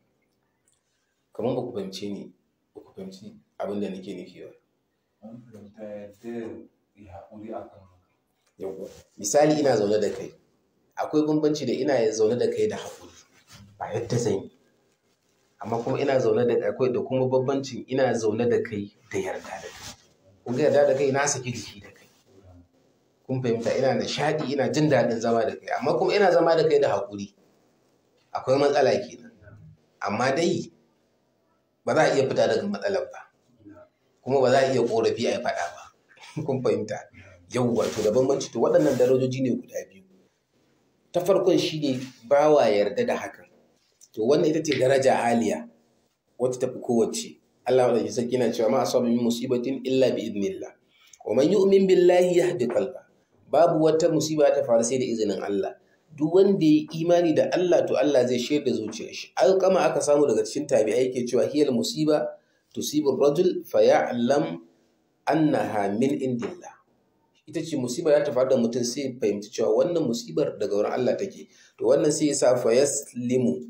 kamar ba ku fahimce ni ba ku fahimci abin da nake nufi ba Mun fahimta yadda ya haƙuri a kan haka. yawwa misali ina zaune da kai akwai bambanci da ina zaune da kai da haƙuri ba yadda zan yi amma kuma ina zaune da akwai da kuma bambancin ina zaune da kai da yarda da kai kun ga yarda da kai na saki jiki da kai kun fahimta ina nishaɗi ina jin daɗin zama da kai amma kuma ina zama da kai da haƙuri akwai matsala kenan amma dai ba za a iya fita daga matsalar ba kuma ba za a iya ƙorafi a yi faɗa ba kun fahimta yau wato da bambanci to waɗannan darajoji ne guda biyu ta farkon shi ne bawa yarda da hakan to wannan ita ce daraja aliya wacce tafi kowace Allah madaukakin sarki na cewa ma asaba min musibatin illa bi idnillah wa man yu'min billahi yahdi qalba babu wata musiba ta faru sai da izinin Allah duk wanda ya imani da Allah to Allah zai shayar da zuciyar shi alƙama aka samu daga cikin tabi'ai ke cewa hiyal musiba tusibu rajul fa ya'lam annaha min indillah ita ce musibar ya ta faru da mutum sai fahimci cewa wannan musibar daga wurin Allah take to wannan sai ya sa fa yaslimu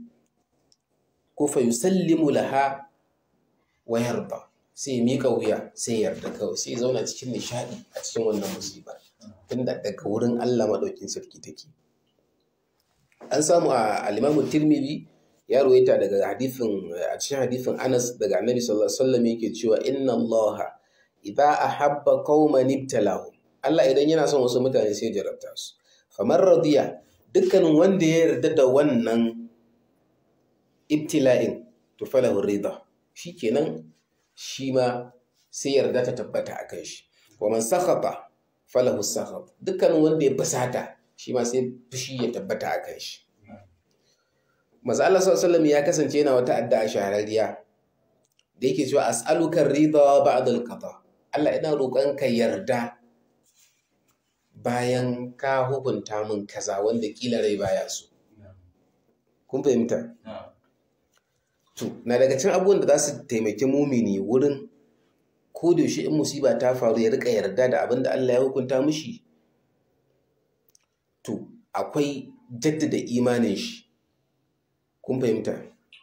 ko fa yusallimu laha wa yarda sai ya mika wuya sai ya yarda kawai sai ya zauna cikin nishadi a cikin wannan musibar tunda daga wurin Allah madaukin sarki take an samu a al-Imam Tirmidhi ya ruwaita daga hadithin a cikin hadithin Anas daga Annabi sallallahu alaihi wasallam yake cewa inna Allah idza ahabba qauman ibtalahum Allah idan yana son wasu mutane sai ya jarabta su kamar radiya dukkanin wanda ya yarda da wannan ibtila'in to falahu rida shikenan shi ma sai yarda ta tabbata a kan shi wa man sakhata falahu sakhat dukkanin wanda ya fasata shi ma sai fushi ya tabbata a kan shi Maza Allah sallallahu ya kasance yana wata addu'a shahararriya da yake cewa as'aluka rida ba'da al-qada Allah ina roƙon ka yarda bayan ka hukunta min kaza wanda kila rai baya so kun fahimta to na daga cikin abubuwan da za su taimaki mumini wurin ko da yaushe in musiba ta faru ya rika yarda da abin da Allah ya hukunta mishi to akwai jaddada imanin shi kun fahimta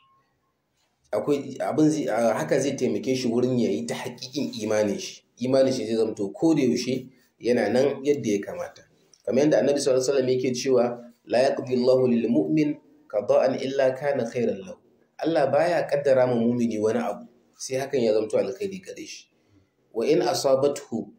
akwai abin zai haka zai taimake shi wurin ya yi ta hakikin imanin shi imanin shi zai zamto ko da yaushe yana nan yadda ya kamata kamar yadda annabi sallallahu alaihi wasallam yake cewa la yaqdi Allahu lil mu'min qada'an illa kana khairan lahu Allah baya kaddara ma mumini wani abu sai hakan ya zamto alkhairi gare shi wa in asabathu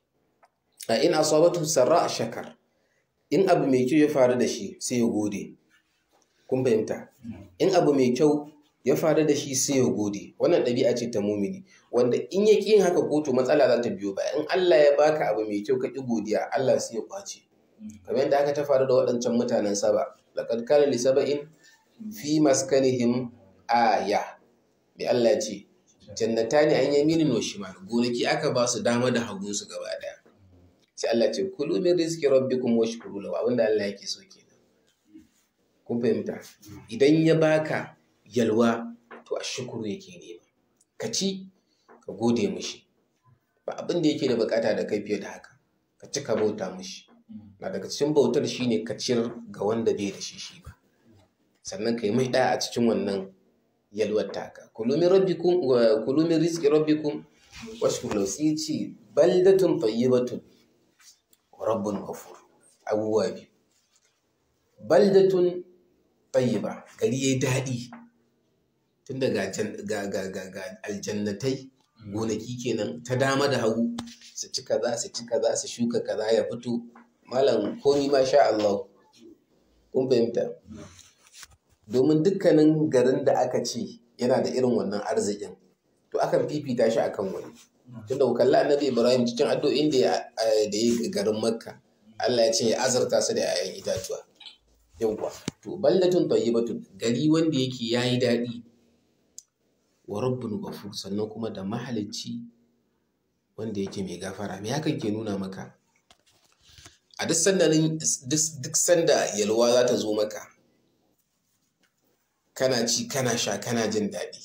a in asabathu sarra shakar in abu mai kyau ya faru da shi sai ya gode kun fahimta in abu mai kyau ya faru da shi sai ya gode wannan ɗabi'a ce ta mumini wanda in ya yin haka kotu matsala za ta biyo ba in Allah ya baka abu mai kyau ka ƙi godiya Allah sai ya kwace kamar yadda aka ta faru da waɗancan mutanen saba laqad kana li saba'in fi maskanihim aya bi Allah ce jannatani an yaminin wa shimal gonaki aka ba su dama da hagun su gaba daya sai Allah ce kulu min rizqi rabbikum washkuru lahu abinda Allah yake so kenan kun fahimta idan ya baka yalwa to a shukuru yake nema ka ci ka gode mishi ba abin da yake da bukata da kai fiye da haka ka ci ka bauta mishi na daga cikin bautar shine ka ciyar ga wanda bai da shi shi ba sannan ka yi mai ɗaya a cikin wannan yalwar taka kulumin rabbikum wa kulumin rizqi rabbikum washkuru lahu sai ce baldatun tayyibatun wa rabbun ghafur abubuwa biyu baldatun tayyiba gari yayi daɗi tun daga ga ga ga ga aljannatai gonaki kenan ta dama da hagu su ci kaza su ci kaza su shuka kaza ya fito malam komi ma sha Allah kun fahimta domin dukkanin garin da aka ce yana da irin wannan arzikin to akan fifita shi akan wani tunda ku kalli annabi Ibrahim cikin addu'o'in da ya da ya garin Makka Allah ya ce ya azarta su da 'ya'yan itatuwa yawwa to baldatun tayyibatun gari wanda yake yayi daɗi wa rabbun ghafur sannan kuma da mahalicci wanda yake mai gafara me hakan ke nuna maka a duk sanda duk sanda yalwa za ta zo maka kana ci kana sha kana jin daɗi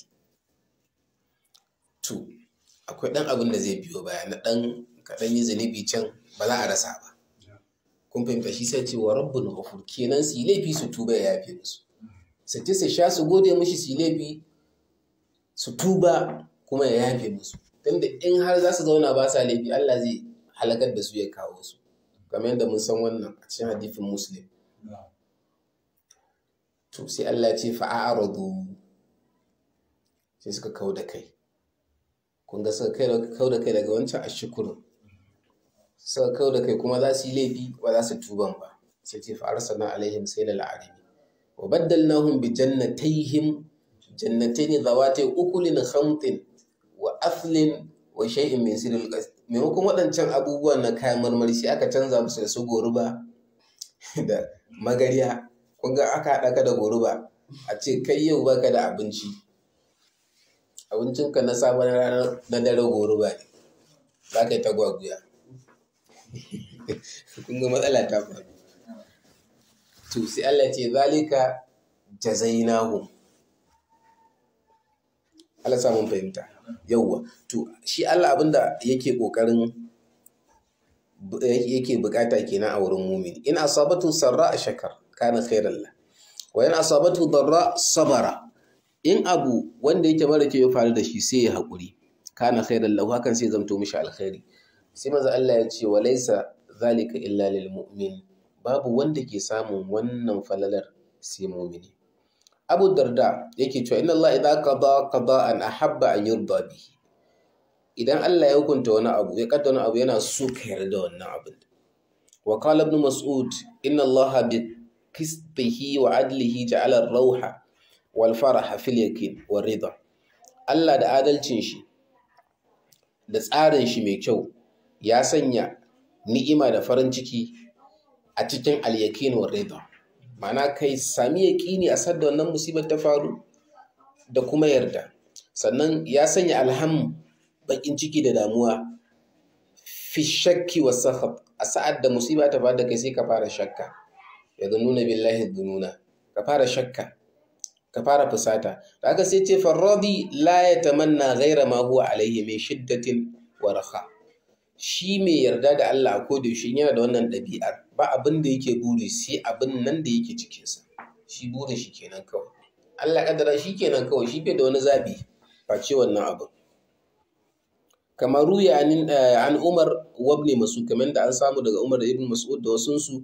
to akwai ɗan abin da zai biyo baya na ɗan kaɗan yi zunubi can ba za a rasa ba kun fahimta shi sai ce wa rabbul ghafur kenan su yi laifi su tuba ya yafe musu su ci su sha su gode mishi su yi laifi su tuba kuma ya yafe musu tunda in har za su zauna ba sa laifi Allah zai halakar da su ya kawo su kamar yadda mun san wannan a cikin hadithin muslim to sai Allah ce fa'aradu sai suka kau da kai kun ga suka kau da kai daga wancan ashukurin suka kau da kai kuma za su yi laifi ba za su tuban ba sai ce fa'arsana alaihim sai na la'arimi wa baddalnahum bi jannatayhim jannatayn zawati ukulin khamtin wa athlin wa shay'in min sirril qas maimakon waɗancan abubuwan na kayan marmari sai aka canza musu da su goruba da magariya kun ga aka haɗa ka da goruba a ce kai yau baka da abinci abincinka na sabon ranar na dare goruba ne za ka yi ta gwaguya kun ga matsala ta faru to sai Allah ce zalika jazainahum Allah samun fahimta yauwa to shi Allah abinda yake kokarin yake bukata kenan a wurin mumini in asabatu sarra a shakar kana khairan la wa in asabatu darra sabara in abu wanda yake mara kyau ya faru da shi sai ya haƙuri kana khairan lahu hakan sai zamto mishi alkhairi sai maza Allah ya ce wa laisa zalika illa lil mu'min babu wanda ke samun wannan falalar sai mu'mini Abu Darda yake cewa inna Allah idza qada qada'an ahabba an yurda bihi idan Allah ya hukunta wani abu ya kaddara wani abu yana so ka yarda wannan abin wa qala ibn mas'ud inna Allah bi qistihi wa adlihi ja'ala ar-rawha wal faraha fil yakin war rida Allah da adalcin shi da tsarin shi mai kyau ya sanya ni'ima da farin ciki a cikin al-yakin war rida ma'ana kai sami yaƙini a sadda wannan musibar ta faru da kuma yarda sannan ya sanya alham bakin ciki da damuwa fi shakki wa sahab a sa'ad da musiba ta faru da kai sai ka fara shakka ya nuna billahi dununa ka fara shakka ka fara fusata da aka sai ce farradi la ya tamanna ghaira ma huwa alaihi min shiddatin wa raha shi mai yarda da Allah a koda shi yana da wannan ɗabi'ar ba abin da yake buri sai abin nan da yake cikinsa shi burin shi kenan kawai Allah kadara shi kenan kawai shi bai da wani zabi face wannan abin kamar ruya an Umar wabne masu kamar da an samu daga Umar da Ibn Mas'ud da wasunsu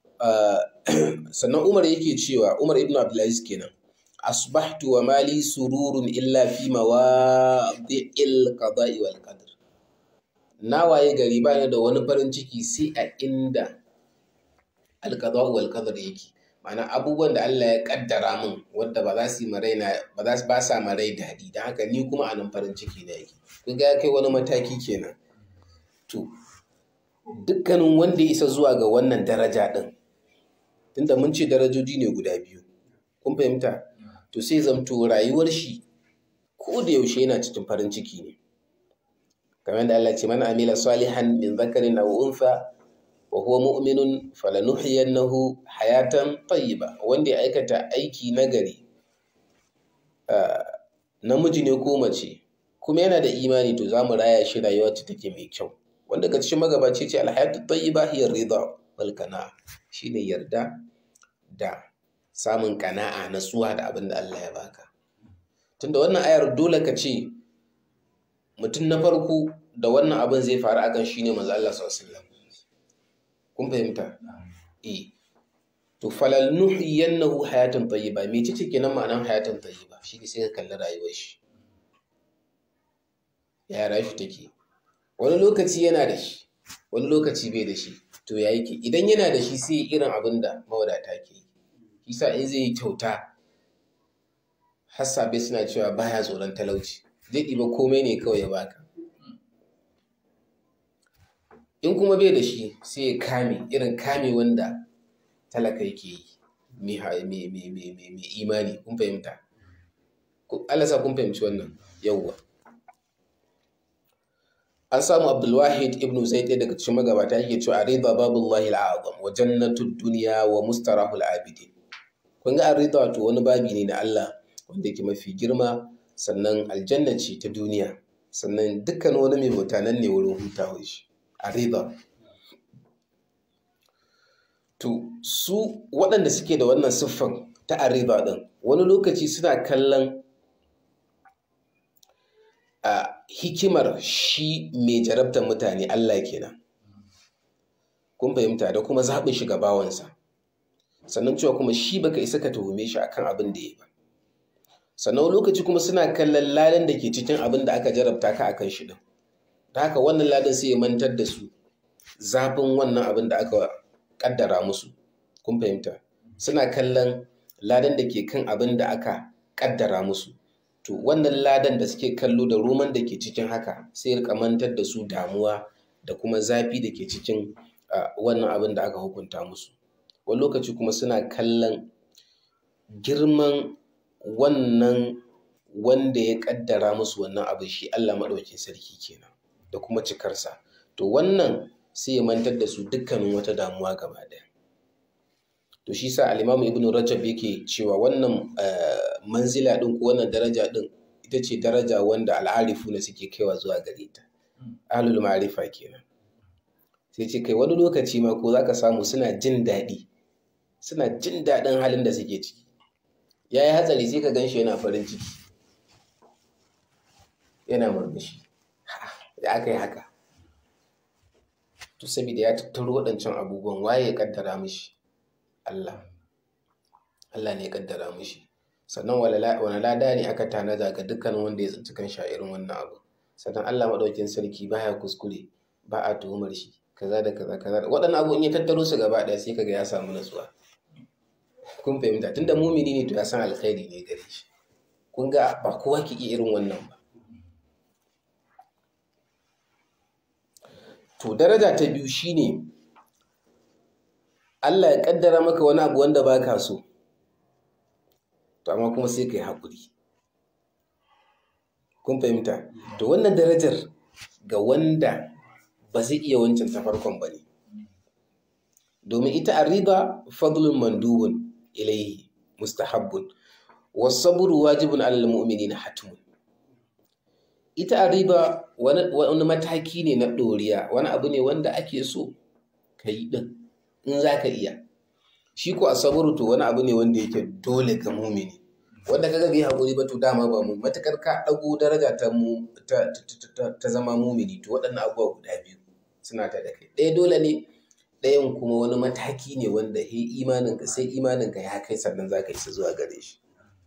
sannan Umar yake cewa Umar Ibn Abdulaziz kenan asbahtu wa mali sururun illa fi mawadi'il qada'i wal qadr na waye gari ba da wani farin ciki sai a inda alqada'u wal qadr yake ma'ana abubuwan da Allah ya kaddara min wanda ba za su yi marai na ba za su ba sa marai dadi dan haka ni kuma anan farin ciki na yake kun ga kai wani mataki kenan to dukkanin wanda ya isa zuwa ga wannan daraja din tunda mun ce darajoji ne guda biyu kun fahimta to sai zamto rayuwar shi ko da yaushe yana cikin farin ciki ne kamar yadda Allah ce man amila salihan min zakarin aw untha wa huwa mu'minun falanuhyiyannahu hayatan tayyiba wanda ya aikata aiki nagari namiji ne ko mace kuma yana da imani to zamu raya shi rayuwa ta take mai kyau wanda ga cikin magabaci ce alhayatu tayyiba hiya ridha wal qana'a shine yarda da samun kana'a natsuwa da abin da Allah ya baka tunda wannan ayar dole ka ce mutum na farko da wannan abin zai faru akan shine manzo Allah sallallahu alaihi wasallam kun fahimta eh to falal nuhyiyannahu hayatan tayyiba me ce kenan ma'anar hayatan tayyiba shi ne sai ka kalli rayuwar shi ya rayuwa take wani lokaci yana da shi wani lokaci bai da shi to ya yake idan yana da shi sai irin abin da mawadata ke yi isa in zai yi kyauta hassabe suna cewa baya tsoron talauci zai ɗiba komai ne kawai ya baka in kuma bai da shi sai ya kame irin kame wanda talaka yake yi mai imani kun fahimta Allah sa kun fahimci wannan yawwa an samu abdulwahid ibn zaid daga cikin magabata yake cewa arida babullahi al'azam wa jannatud dunya wa mustarahul abidin kun ga arida to wani babi ne na Allah wanda yake mafi girma sannan aljanna ce ta duniya sannan dukkan wani mai bauta nan ne wurin hutawar shi arida to su waɗanda suke da wannan siffan ta arriba ɗin wani lokaci suna kallon a hikimar shi mai jarabtar mutane Allah kenan kun fahimta da kuma zaɓin shi ga bawansa sannan cewa kuma shi baka isa ka tuhume shi akan abin da ya ba sannan wani lokaci kuma suna kallon ladan da ke cikin abin da aka jarabta ka akan shi din ta haka wannan ladan sai ya mantar da su zafin wannan abin da aka kaddara musu kun fahimta suna kallon ladan da ke kan abin da aka kaddara musu to wannan ladan da suke kallo da roman da ke cikin haka sai ya mantar da su damuwa da kuma zafi da ke cikin wannan abin da aka hukunta musu wani lokaci kuma suna kallon girman wannan wanda ya kaddara musu wannan abin shi Allah maɗaukin sarki kenan da kuma cikarsa to wannan sai ya mantar da su dukkanin wata damuwa gaba ɗaya to shi sa al-Imam Ibn Rajab yake cewa wannan manzila ɗin ko wannan daraja ɗin ita ce daraja wanda al'arifu na suke kaiwa zuwa gare ta ahlul ma'rifa kenan sai ce kai wani lokaci ma ko zaka samu suna jin daɗi suna jin daɗin halin da suke ciki ya yi hatsari sai ka gan shi yana farin ciki yana murmushi da aka yi haka to saboda ya tattaro waɗancan abubuwan waye ya kaddara mishi Allah Allah ne ya kaddara mishi sannan wani lada ne aka tanada ga dukkanin wanda ya tsinci kan irin wannan abu sannan Allah maɗaukin sarki baya kuskure ba a tuhumar shi kaza da kaza kaza waɗannan abubuwan ya tattaro su gaba ɗaya sai kaga ya samu natsuwa kun fahimta tunda mumini ne to ya san alkhairi ne gare shi kun ga ba kowa ke iya irin wannan ba to daraja ta biyu shine Allah ya kaddara maka wani abu wanda baka so to amma kuma sai kai haƙuri kun fahimta to wannan darajar ga wanda ba zai iya wancan ta farkon ba ne domin ita arriba fadlun mandubun ilaihi mustahabbun wasaburu wajibun alal mu'minina hatmun ita arriba wani mataki ne na ɗoriya wani abu ne wanda ake so ka yi ɗin in za ka iya shi ko asaburu to wani abu ne wanda yake dole ga mumini wanda kaga bai haƙuri ba to dama ba mu matakar ka ɗago daraja ta mu ta zama mumini to waɗannan abubuwa guda biyu suna ta da kai ɗaya dole ne ɗayan kuma wani mataki ne wanda he imaninka sai imaninka ya kai sannan za ka isa zuwa gare shi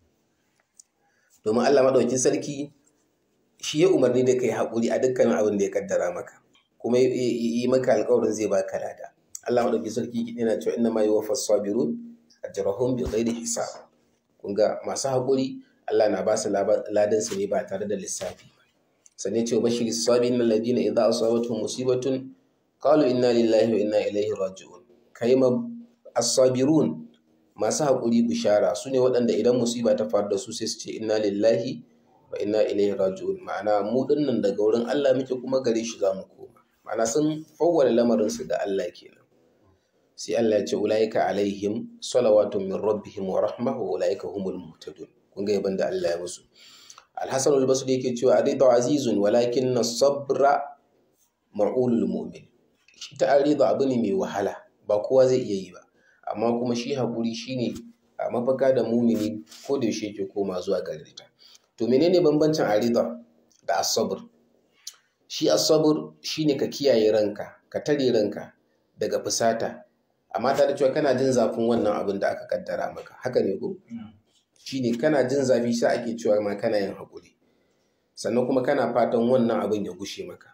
domin Allah maɗaukin sarki shi ya umarni da kai haƙuri a dukkanin abin da ya kaddara maka kuma yi maka alƙawarin zai baka lada Allah maɗaukin sarki yana cewa inna ma yuwaffa sabirun ajrahum bi ghairi hisab kun ga masu haƙuri Allah na ba su ladan su ne ba tare da lissafi ba sannan ce bashiri sabirin alladina idza asabatuhum musibatun qalu inna lillahi wa inna ilaihi raji'un kai ma as-sabirun masu haƙuri bishara su ne waɗanda idan musiba ta faru da su sai su ce inna lillahi wa inna ilaihi raji'un ma'ana mu dinnan daga wurin Allah muke kuma gare shi za mu koma ma'ana sun fawwala lamarin su ga Allah kenan sai Allah ya ce ulaika alaihim salawatun min rabbihim wa rahmah wa ulaika humul muhtadun kun ga yaban da Allah ya musu Al-Hasan al-Basri yake cewa arida azizun walakin as-sabra ma'ulul mu'min shi ta arida abu ne mai wahala ba kowa zai iya yi ba amma kuma shi haƙuri shine a mafaka da mumini ko da yaushe yake koma zuwa gare ta to menene bambancin arida da asabur shi asabur shine ka kiyaye ranka ka tare ranka daga fusata amma tare cewa kana jin zafin wannan abin da aka kaddara maka haka ne ko shine kana jin zafi sai ake cewa ma kana yin haƙuri sannan kuma kana fatan wannan abin ya gushe maka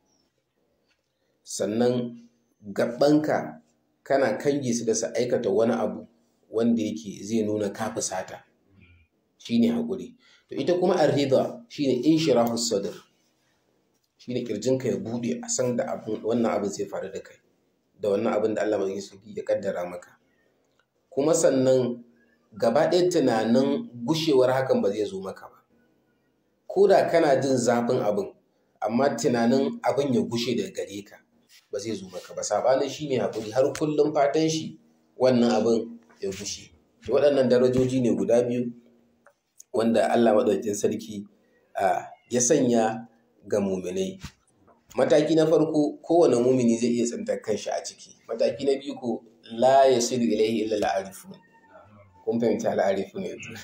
sannan gabanka kana kange su da su aikata wani abu wanda yake zai nuna ka fusata shine haƙuri to ita kuma arrida shine inshirahu sadr shine kirjinka ya bude a san da abin wannan abin zai faru da kai da wannan abin da Allah mai sauki ya kaddara maka kuma sannan gaba ɗaya tunanin gushewar hakan ba zai zo maka ba ko da kana jin zafin abin amma tunanin abin ya gushe daga gare ka ba zai zo maka ba sabanin shi mai haƙuri har kullum fatan shi wannan abin ya gushe waɗannan darajoji ne guda biyu wanda Allah maɗaukin sarki ya sanya ga muminai mataki na farko kowane mumini zai iya tsintar kanshi a ciki mataki na biyu ko la yasilu ilayhi illa al-arifun kun fahimci al-arifun yanzu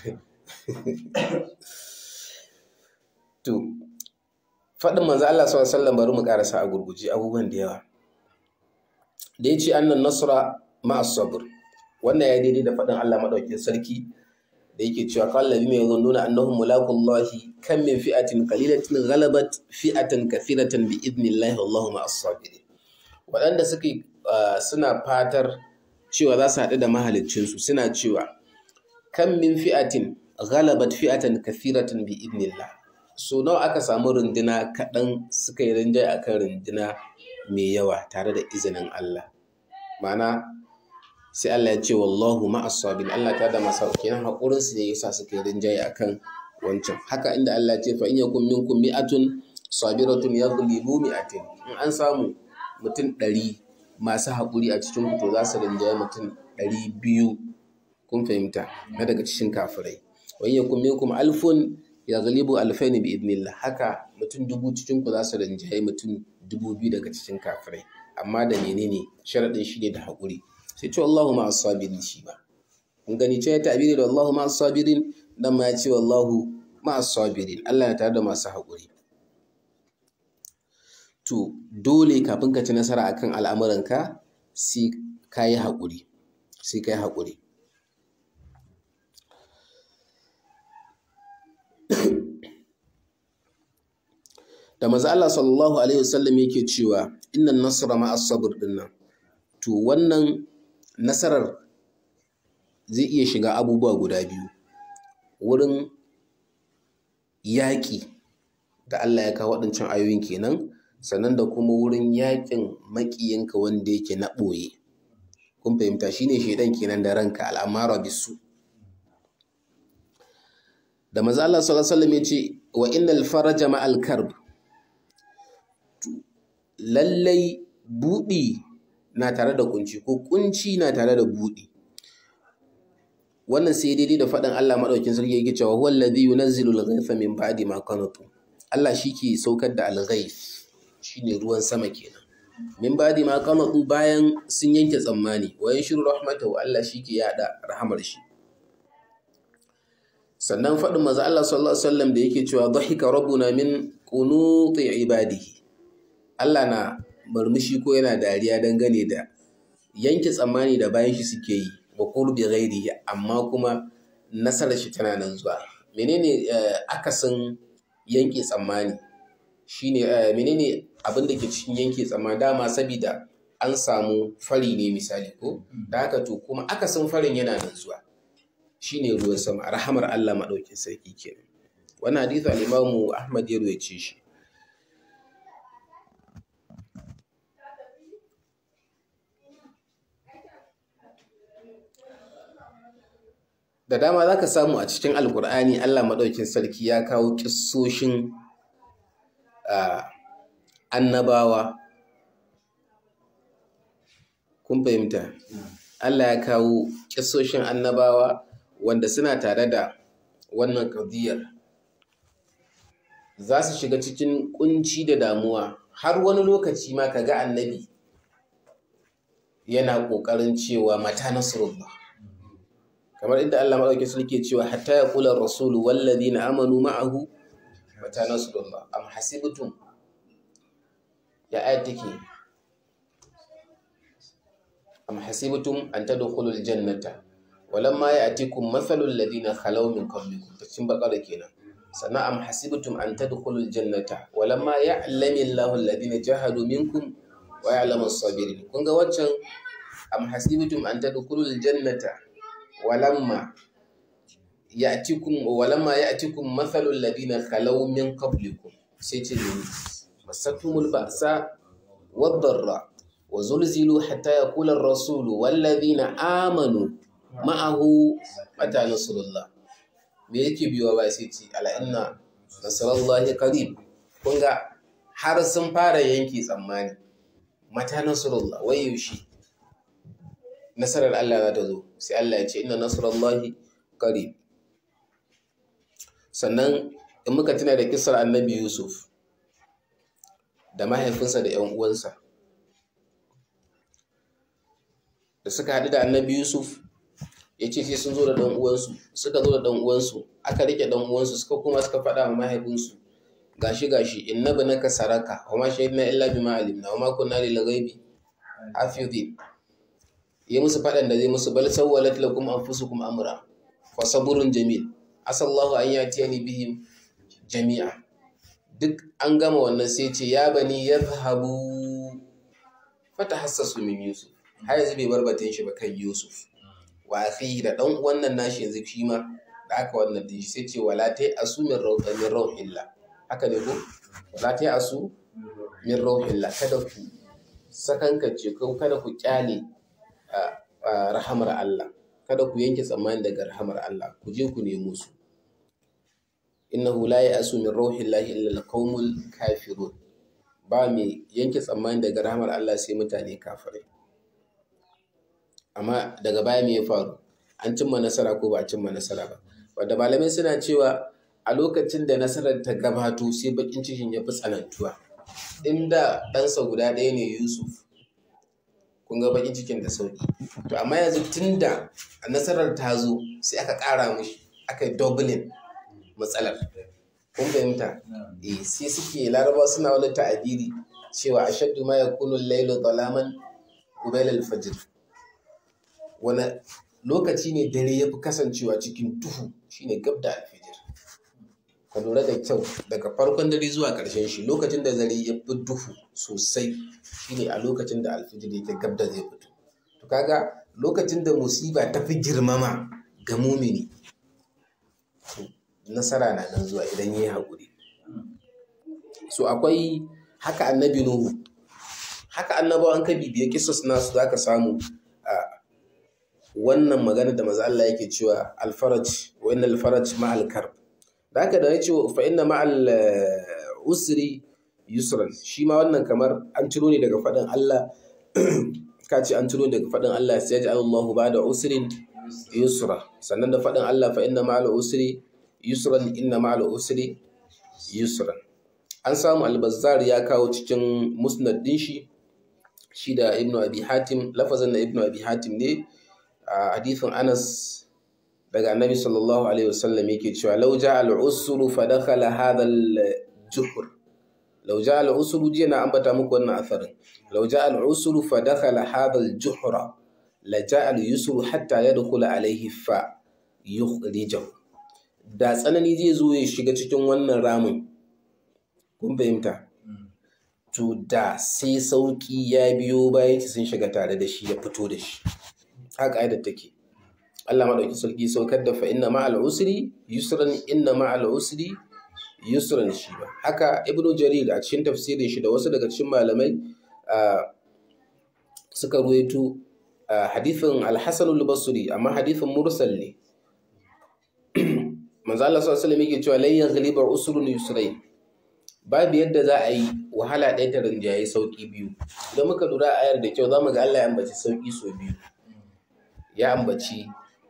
to faɗin manzo Allah sallallahu alaihi wasallam bari mu karasa a gurguje abubuwan da yawa da yace annan nasra ma'a sabr wannan ya daidai da faɗin Allah madaukakin sarki da yake cewa qala ladina yazunnuna annahum mulaqullahi kam min fi'atin qalilatin ghalabat fi'atan kathiratan bi idnillahi wallahu ma'as sabirin waɗanda suke suna fatar cewa za su haɗu da mahaliccinsu suna cewa kan min fi'atin ghalabat fi'atan kathiratan bi idnillah so nawa aka samu runduna kaɗan suka yi rinjaye akan runduna mai yawa tare da izinin Allah ma'ana sai Allah ya ce wallahu ma'as sabirin Allah ta da masa kenan hakurin su ne yasa suka yi rinjaye akan wancan haka inda Allah ya ce fa in yakum minkum mi'atun sabiratun yaghlibu mi'atin in an samu mutum ɗari masu haƙuri a cikin to za su rinjaye mutum ɗari biyu kun fahimta na daga cikin kafirai wani ya kuma minkum alfun ya galibu alfaini bi idnillah haka mutum dubu cikin ku za su rinjaye mutum dubu biyu daga cikin kafirai amma da menene sharaɗin shi ne da haƙuri sai ce Allahu ma sabirin shi ba kun gani ce ya ta'biri da Allahu ma sabirin dan ma ya ce wallahu ma sabirin Allah ya tare da masu haƙuri to dole kafin ka ci nasara akan al'amuranka sai ka yi haƙuri sai ka yi haƙuri da maza Allah sallallahu alaihi wasallam yake cewa innan nasara ma as-sabr dinnan to wannan nasarar zai iya shiga abubuwa guda biyu wurin yaƙi da Allah ya kawo waɗancan ayoyin kenan sannan da kuma wurin yakin makiyinka wanda yake na ɓoye kun fahimta shine shaidan kenan da ranka al'amara bisu da maza Allah sallallahu alaihi wasallam yace wa innal faraja ma'al karb lallai budi na tare da kunci ko kunci na tare da budi wannan sai daidai da faɗin Allah madaukin sarki yake cewa huwal ladhi yunazzilu al-ghaytha min ba'di ma qanatu Allah shi ke saukar da al-ghayth shine ruwan sama kenan min badi ma qanatu bayan sun yanke tsammani wa shiru rahmatahu Allah shike yada rahamar shi sannan faɗin maza Allah sallallahu alaihi wasallam da yake cewa dhahika rabbuna min qunuti ibadihi Allah na murmushi ko yana dariya dangane da yanke tsammani da bayan shi suke yi wa qurbi ghairihi amma kuma nasarar shi tana nan zuwa menene akasin yanke tsammani shine menene abin da ke cikin yanke tsammani dama sabida an samu fari ne misali ko da haka to kuma akasin farin yana nan zuwa shine ruwan sama rahamar Allah madaukin sarki kenan wannan hadisi al-Imam Ahmad ya ruwaice shi da dama zaka samu a cikin alkur'ani Allah madaukin sarki ya kawo kissoshin annabawa kun fahimta Allah ya kawo kissoshin annabawa wanda suna tare da wannan kadiyar za su shiga cikin kunci da damuwa har wani lokaci ma ka ga annabi yana ƙoƙarin cewa mata nasrullah kamar inda Allah maɗauki sulke cewa hatta ya kula rasulu walladina amanu ma'ahu mata nasrullah am hasibtum ya ayat take am hasibtum an tadkhulul jannata walamma ya'tikum mathalul ladina khalaw min qablikum tacin bakara kenan sannan am hasibtum an tadkhulul jannata walamma ya'lamu Allahu alladhina jahadu minkum wa ya'lamu as-sabirin kun ga waccan am hasibtum an tadkhulul jannata walamma ya'tikum walamma ya'tikum mathalul ladina khalaw min qablikum sai ce ne masatumul ba'sa wad-dharra wa zulzilu hatta yaqula ar-rasulu wal ladina amanu ma'ahu mata nasrullah me yake biyo ba sai ce ala inna nasrullahi qarib kun ga har sun fara yanke tsammani mata nasrullah wai yaushe nasarar Allah za ta zo sai Allah ya ce inna nasrullahi qarib sannan in muka tuna da kisar annabi Yusuf da mahaifinsa da 'yan uwansa da da suka haɗu da annabi yusuf ya ce sai sun zo da ɗan uwansu suka zo da ɗan uwansu aka rike ɗan uwansu suka kuma suka faɗa wa mahaifinsu gashi gashi inna banaka saraka wa ma shahidna illa bima alimna wa ma kunna lil ghaibi hafizin yi musu faɗan da zai musu bal sawwalat lakum anfusukum amra fa saburun jamil asallahu an yatiyani bihim jami'a duk an gama wannan sai ce ya bani yadhhabu fatahassasu min yusuf har yanzu bai bar batun shi ba kan yusuf wa akhihi da dan wannan nashi yanzu shi ma da aka wannan din shi sai ce wala tai asu min rawha min rawhillah haka ne ko wala tai asu min rawhillah kada ku sakankance ko kada ku kyale rahamar Allah kada ku yanke tsammani daga rahamar Allah ku je ku nemo su innahu la ya'asu min rauhillahi illa alqaumul kafirun ba mai yanke tsammani daga rahamar Allah sai mutane kafirai amma daga baya me ya faru an cimma nasara ko ba a cimma nasara ba wanda malamai suna cewa a lokacin da nasarar ta gabato sai bakin cikin ya fi tsanantuwa inda ɗansa guda ɗaya ne Yusuf kun ga bakin cikin da sauki to amma yanzu tunda nasarar ta zo sai aka ƙara mushi aka yi doubling matsalar kun fahimta eh sai suke laraba suna wani ta'abiri cewa ashaddu ma yakunu al-laylu dhalaman qabla al-fajr wani lokaci ne dare ya fi kasancewa cikin duhu shine gab da alfijir ka lura da kyau daga farkon dare zuwa ƙarshen shi lokacin da dare ya fi duhu sosai shine a lokacin da alfijir yake gab da zai fito to kaga lokacin da musiba ta fi girmama ga mumini nasara na nan zuwa idan ya yi haƙuri so akwai haka annabi nuhu haka annabawan ka bibiya kisas nasu za ka samu a wannan magana da maza Allah yake cewa alfaraj wa inna alfaraj ma'al karb da haka da ya ce fa inna ma'al usri yusran shi ma wannan kamar an ciro ne daga faɗin Allah ka ce an ciro daga faɗin Allah sai ya ji Allahu ba da usrin yusra sannan da faɗin Allah fa inna ma'al usri yusran inna ma'al usri yusran an samu albazar ya kawo cikin musnad din shi shi da ibnu abi hatim lafazin da ibnu abi hatim ne a hadithin anas daga annabi sallallahu alaihi wasallam yake cewa law ja'a al-usru fa dakhala hadha al-juhr law ja'a al-usru jiya na ambata muku wannan asarin law ja'a al-usru fa dakhala hadha al-juhra la ja'a al-yusru hatta yadkhula alayhi fa yukhrijahu da tsanani zai zo ya shiga cikin wannan ramin kun fahimta to da sai sauki ya biyo bayan sun shiga tare da shi ya fito da shi haka da take Allah madauki sarki saukar da fa inna ma'al usri yusran inna ma'al usri yusran shi ba haka ibnu jarir a cikin tafsirin shi da wasu daga cikin malamai suka ruwaito hadithin al-hasan al-basri amma hadithin mursal ne manzo Allah sallallahu alaihi wasallam yake cewa lan yaghliba usrun yusrayn babu yadda za a yi wahala ɗaya ta rinjaye sauƙi biyu idan muka lura ayar da kyau za mu ga Allah ya ambaci sauƙi sau biyu ya ambaci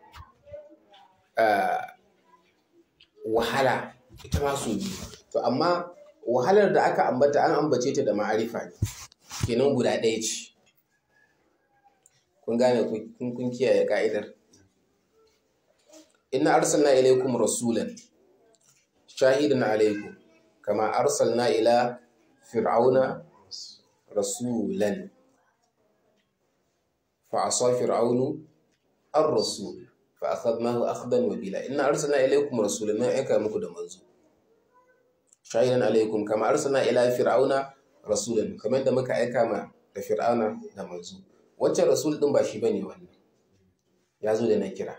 wahala ita ma sau biyu to amma wahalar da aka ambata an ambace ta da ma'arifa ne kenan guda ɗaya ce kun gane kun kiyaye ka'idar inna arsalna ilaykum rasulan shahidan alaykum kama arsalna ila fir'auna rasulan fa asa fir'aunu ar-rasul fa akhadnahu akhdan wabila inna arsalna ilaykum rasulan na aika muku da manzo shahidan alaykum kama arsalna ila fir'auna rasulan kamar da muka aika ma da fir'auna da manzo wancan rasul din ba shi bane wannan ya zo da na kira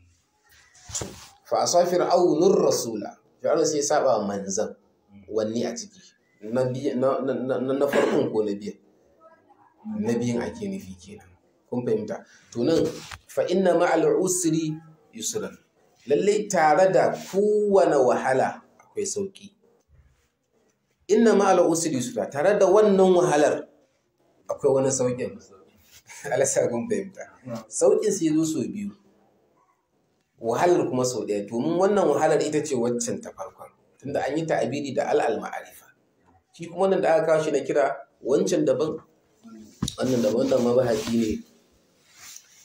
fa asa fir'aunur rasula fir'auna sai ya saba manzan wanne a ciki na farkon ko na biyan na biyan ake nufi kenan kun fahimta to nan fa inna ma'al usri yusran lalle tare da kowane wahala akwai sauki inna ma'al usri yusra tare da wannan wahalar akwai wani saukin alasa kun fahimta saukin sai zo sau biyu wahalar kuma sau ɗaya domin wannan wahalar ita ce waccan ta farkon tunda an yi ta'abiri da al'al ma'arifa shi kuma wannan da aka kawo shi na kira wancan daban wannan daban wannan mabahaki ne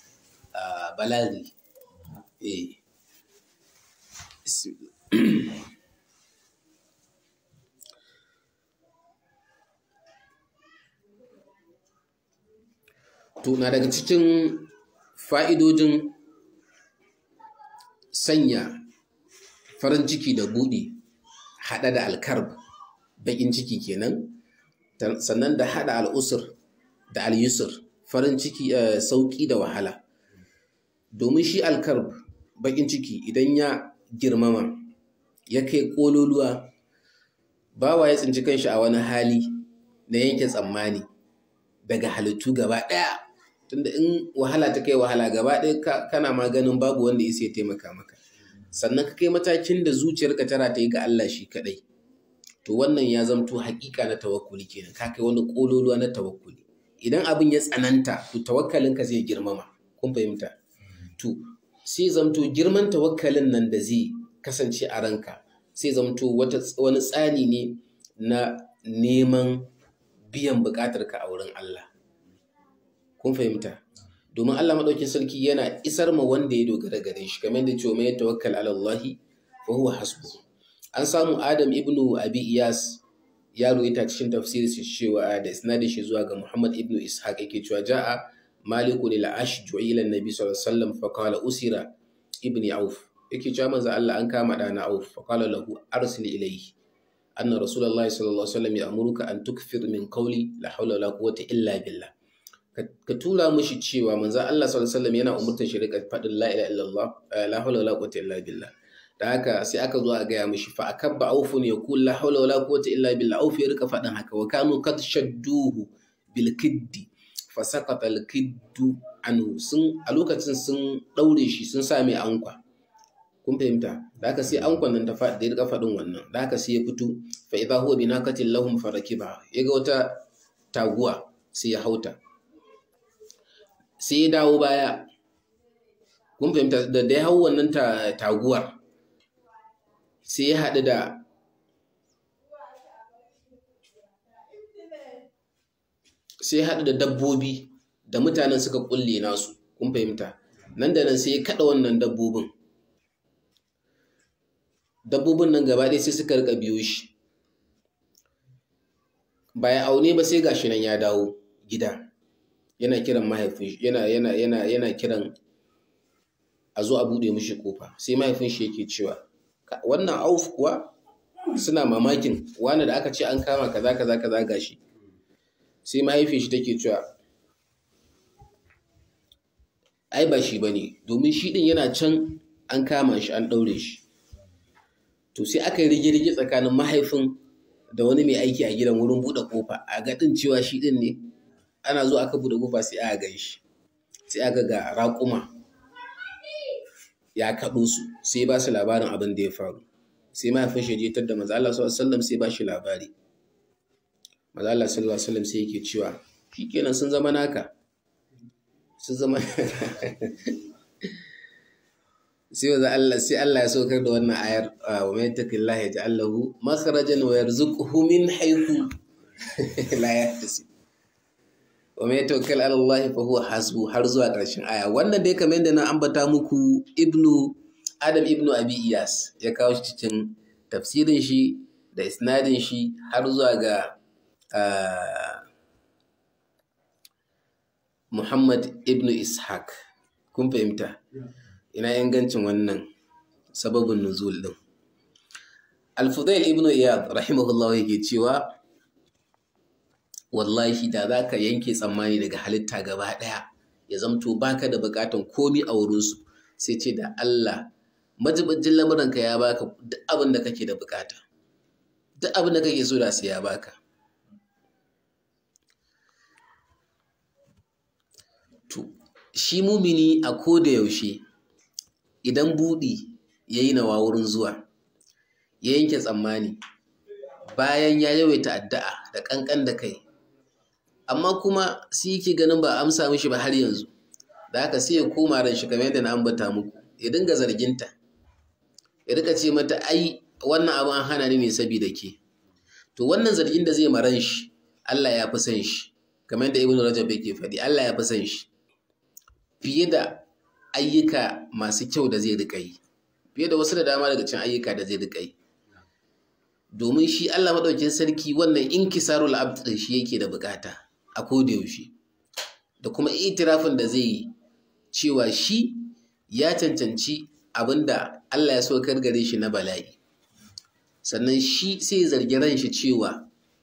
balaghi eh Bismillah. to na daga cikin fa'idojin sanya farin ciki da buɗi haɗa da alkarb baƙin ciki kenan ta- sannan da haɗa al'usur da al'yusur farin ciki eh, sauƙi da wahala domin shi alkarb baƙin ciki idan ya girmama ya kai ƙololuwa bawa ya tsinci kanshi a wani hali na yanke tsammani daga halittu gaba ɗaya tunda in wahala ta kai wahala gaba ɗaya ka- kana maganin babu wanda ya sai taimaka maka sannan ka kai matakin da zuciyarka tana ta yi ga Allah shi kaɗai to wannan ya zamto haƙiƙa na tawakkuli kenan ka kai wani ƙololuwa na tawakkuli idan abin ya tsananta to tawakkalinka zai girmama kun fahimta to sai zamto girman tawakkalin nan da zai kasance a ranka sai zamto wata wani tsani ne na neman biyan buƙatarka a wurin Allah kun fahimta domin Allah maɗaukin sarki yana isar ma wanda ya dogara gare shi kamar da cewa mai tawakkal ala Allah fa huwa hasbu an samu Adam ibnu Abi Iyas ya ruwaita cikin tafsirin shi cewa da isnadin shi zuwa ga Muhammad ibnu Ishaq yake cewa ja'a Malikun al-Ashju'i ila Nabi sallallahu alaihi wasallam fa qala usira ibni Auf yake cewa manzo Allah an kama dana Auf fa qala lahu arsil ilayhi anna rasulullahi sallallahu alaihi wasallam ya'muruka an tukfir min qawli la hawla wala quwwata illa billah ka tura mushi cewa manzo Allah sallallahu alaihi wasallam yana umurtar shi rika faɗin la ilaha illallah la hawla wala quwwata illa billah da haka sai aka zo a gaya mishi fa akabba aufun yaqul la hawla wala quwwata illa billah auf ya rika faɗin haka wa kanu kad shadduhu bil kiddi fa saqata al kiddu anhu sun a lokacin sun daure shi sun sa mai ankwa kun fahimta da haka sai ankwan nan ta faɗi da ya rika faɗin wannan da haka sai ya fito fa idha huwa binaqatin lahum farakiba yaga wata taguwa sai ya hauta sai ya dawo baya kun fahimta da da ya hau wannan taguwar sai ya haɗu da sai ya haɗu da dabbobi da mutanen suka kulle nasu kun fahimta nan da nan sai ya kaɗa wannan dabbobin dabbobin nan gaba ɗaya sai suka rika biyo shi bayan aune ba sai gashi nan ya dawo gida yana kiran mahaifin yana yana yana yana kiran a zo a bude mishi kofa sai mahaifin shi yake cewa wannan auf kuwa suna mamakin wani da aka ce an kama kaza kaza kaza gashi sai mahaifin shi take cewa ai ba shi bane domin shi din yana can an kama shi an daure shi to sai aka yi rige-rige tsakanin mahaifin da wani mai aiki a gidan wurin buɗe kofa a gaɗin cewa shi ɗin ne ana zuwa aka buɗe kofa sai aka gan shi sai aka ga raƙuma ya kaɗo su sai ba su labarin abin da ya faru sai mahaifin shi je da maza Allah sallallahu alaihi wasallam sai ba shi labari maza Allah sallallahu alaihi wasallam sai yake cewa shikenan sun zama naka sun zama sai wa Allah sai Allah ya saukar da wannan ayar wa mai taqillaha yaj'al lahu makhrajan wa yarzuqhu min haythu la yahtasib wa mai tawakkal ala Allah fa huwa hasbu har zuwa ƙarshen aya wannan dai kamar yadda na ambata muku ibnu Adam ibnu Abi Iyas ya kawo shi cikin tafsirin shi da isnadin shi har zuwa ga Muhammad ibnu Ishaq kun fahimta ina ingancin wannan sababin nuzul din Al-Fudail ibn Iyad rahimahullah yake cewa wallahi da zaka yanke tsammani daga halitta gaba daya ya zamto baka da bukatan komi a wurin su sai ce da Allah majibajin lamuranka ya baka duk abin da kake da bukata duk abin da kake so da sai ya baka to shi mumini a koda yaushe idan buɗi ya yi nawa wurin zuwa ya yanke tsammani bayan ya yawaita addu'a da ƙanƙan da kai amma kuma sai yake ganin ba amsa mishi ba har yanzu da haka sai ya koma ran shi kamar yadda na ambata muku ya dinga zarginta ya rika ce mata ai wannan abin an hana ni ne saboda ke to wannan zargin da zai maran shi Allah ya fi son shi kamar yadda Ibn Rajab yake faɗi Allah ya fi son shi fiye da ayyuka masu kyau da zai riƙa yi fiye da wasu da dama daga cikin ayyuka da zai riƙa yi domin shi Allah maɗaukin sarki wannan inkisarul abd ɗin shi yake da bukata a koda yaushe da kuma itirafin da zai yi cewa shi ya cancanci abinda Allah ya so kar gare shi na bala'i sannan shi sai ya zargi ran shi cewa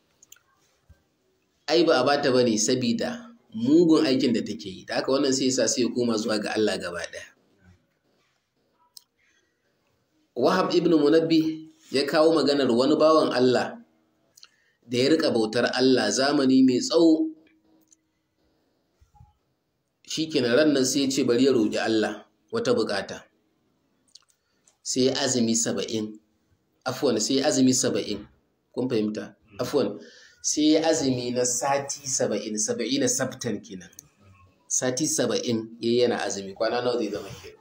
ai ba a bata bane sabida mugun aikin da take yi da haka wannan sai yasa sai ya koma zuwa ga Allah gaba ɗaya Wahab ibn Munabbi ya kawo maganar wani bawan Allah da ya rika bautar Allah zamani mai tsawo shikenan ran nan sai ya ce bari ya roƙi Allah wata bukata sai ya azumi saba'in afwan sai ya azumi saba'in kun fahimta afwan sai ya azumi na sati saba'in saba'in na sabtan kenan sati saba'in ya yana azumi kwana nawa zai zama ke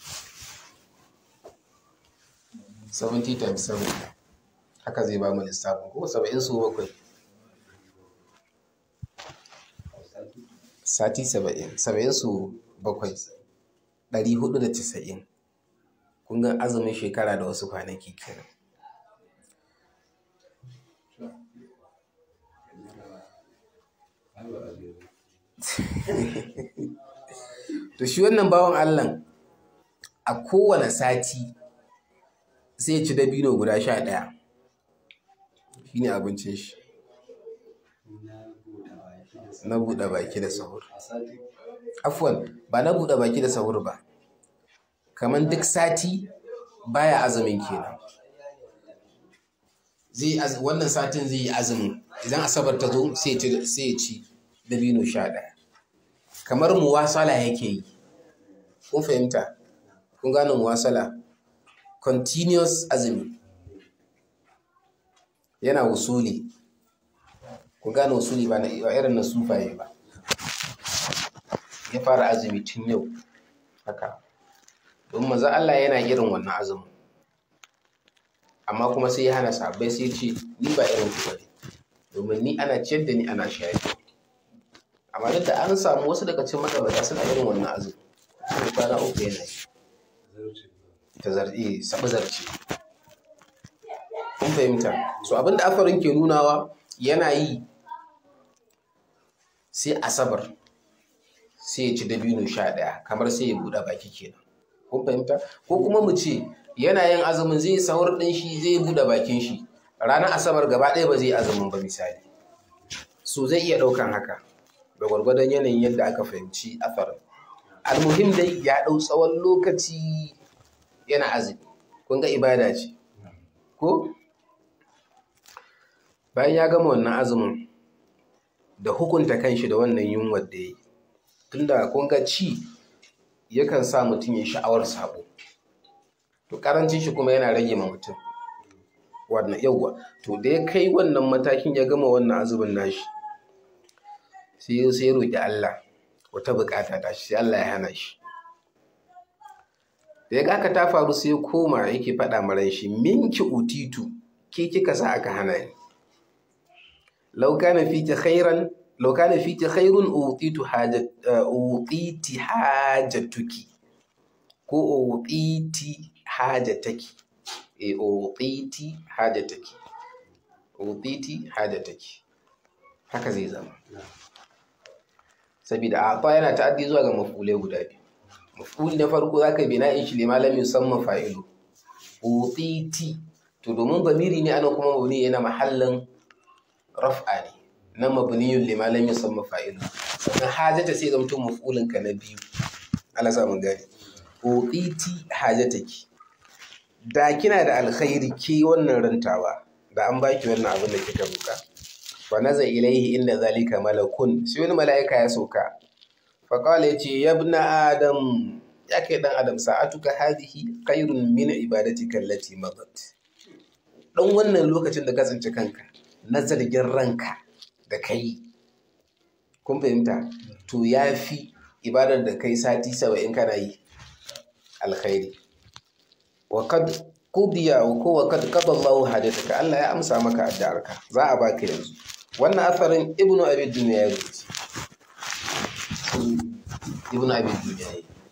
70 times 7 haka zai ba mu lissafin ko saba'in su bakwai sati saba'in saba'in su bakwai ɗari hudu da casa'in kun ga azumin shekara da wasu kwanaki kenan to shi wannan bawan allah a kowane sati sai ci dabino guda sha ɗaya shi ne abincin shi na buɗe baki da sahur afwan ba na buɗe baki da sahur ba kamar duk sati baya azumin kenan zai wannan satin zai yi azumin idan asabar ta zo sai ya ci dabino sha ɗaya kamar muwasala yake yi kun fahimta kun gane muwasala continuous azumi yana wusuli kun gane wusuli ba irin na sufaye ba ya fara azumi tun yau haka don maza Allah yana irin wannan azumin amma kuma sai ya hana sabai sai ce ni ba irin ku bane domin ni ana ciyar da ni ana shayar amma duk da an samu wasu daga cikin magabata suna irin wannan azumi sai kwana uku yana yi ta zarce sabu zarce kun fahimta so abinda afarin ke nunawa yana yi sai asabar sai ya ci dabino sha ɗaya kamar sai ya buɗe baki kenan kun fahimta ko kuma mu ce yana yin azumin zai sahur ɗin shi zai buɗe bakin shi ranar asabar gaba ɗaya ba zai azumin ba misali so zai iya ɗaukan haka da gwargwadon yanayin yadda aka fahimci afarin almuhim dai ya ɗau tsawon lokaci yana azumi kun ga ibada ce ko bayan ya gama wannan azumin da hukunta kanshi da wannan yunwar da ya yi tunda kun ga ci yakan sa mutum ya sha'awar sabo to karancin shi kuma yana rage ma mutum wannan yawwa to da ya kai wannan matakin ya gama wannan azumin nashi sai ya sai roƙi Allah wata bukata ta shi sai Allah ya hana shi da ya ga ta faru sai koma yake faɗa maran shi minki utitu ke kika sa aka hana ni law kana fiki khairan law kana fiki khairun utitu hajat utiti hajatuki ko utiti hajataki e utiti hajataki utiti hajataki haka zai zama saboda a yana ta'addi zuwa ga maf'ulai guda biyu maf'uli na farko zaka bi na'in shi lima lam yusamma fa'ilu utiti to domin bamiri ne ana kuma mabni yana mahallin raf'a ne na mabniyun lima lam yusamma fa'ilu sannan hajata sai zamto maf'ulin ka na biyu Allah sa mun gane utiti hajataki da kina da alkhairi ke wannan rantawa da an baki wannan abin da kika roka fa naza ilaihi inda zalika malakun sai wani mala'ika ya sauka faƙala ya ce ya na adam ya kai ɗan adam sa'atuka hadihi khairun min ibadatika allati madat dan wannan lokacin da ka tsinci kanka na zargin ranka da kai kun fahimta to ya fi ibadar da kai sati saba'in kana yi alkhairi wa kad qudiya ko wa kad qada Allahu hajataka Allah ya amsa maka addu'arka za a baka yanzu wannan asarin ibnu abi dunya ya rubuta ibn abin duniya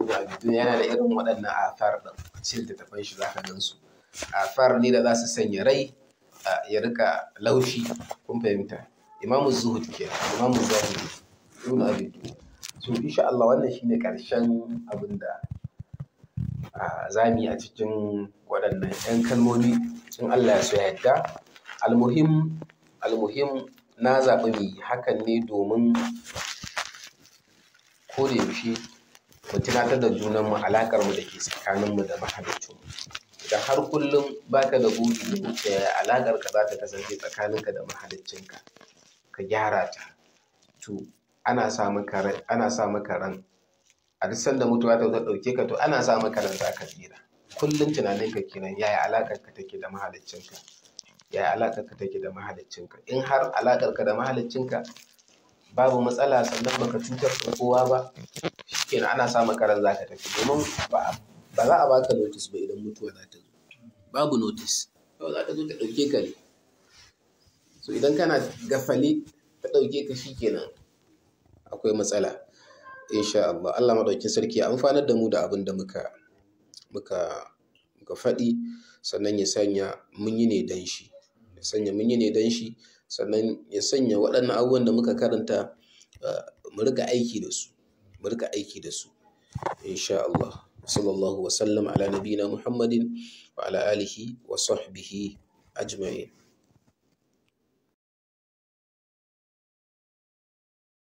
ibn abi dunya yana da irin waɗannan athar din a cikin littattafan shi zaka gan su athar ne da za su sanya rai a- ya rika laushi kun fahimta imamu zuhud ke imamu zahiri ibn abi dunya so insha Allah wannan shine karshen abin da a zami a cikin waɗannan 'yan kalmomi in Allah ya so ya yadda almuhim almuhim na zaɓi mu yi hakan ne domin ko da yaushe mu tunatar da junanmu alaƙar mu da ke tsakaninmu da mahaliccinmu idan har kullum baka da buɗi da wuce alaƙar ka za ta kasance tsakaninka da mahaliccinka ka gyara ta to ana sa maka ran ana sa maka ran a duk sanda mutuwa ta zo ɗauke ka to ana sa maka ran za ka tsira kullum tunaninka kenan yaya alaƙar ka take da mahaliccinka yaya alaƙar ka take da mahaliccinka in har alaƙar ka da mahaliccinka babu matsala sannan baka cutar da kowa ba shikenan ana sa maka ran zaka tafi domin ba ba za a baka notice ba idan mutuwa za ta zo babu notice kawai za ta zo ta ɗauke ka ne so idan kana gafale ta ɗauke ka shikenan akwai matsala insha Allah Allah madaukin sarki ya amfanar da mu da abin da muka muka muka faɗi sannan ya sanya mun yi ne dan shi ya sanya mun yi ne dan shi sannan ya sanya waɗannan abubuwan da muka karanta uh, mu rika aiki da su mu rika aiki da su insha Allah sallallahu wa sallam ala nabiyina Muhammadin wa ala alihi wa sahbihi ajma'in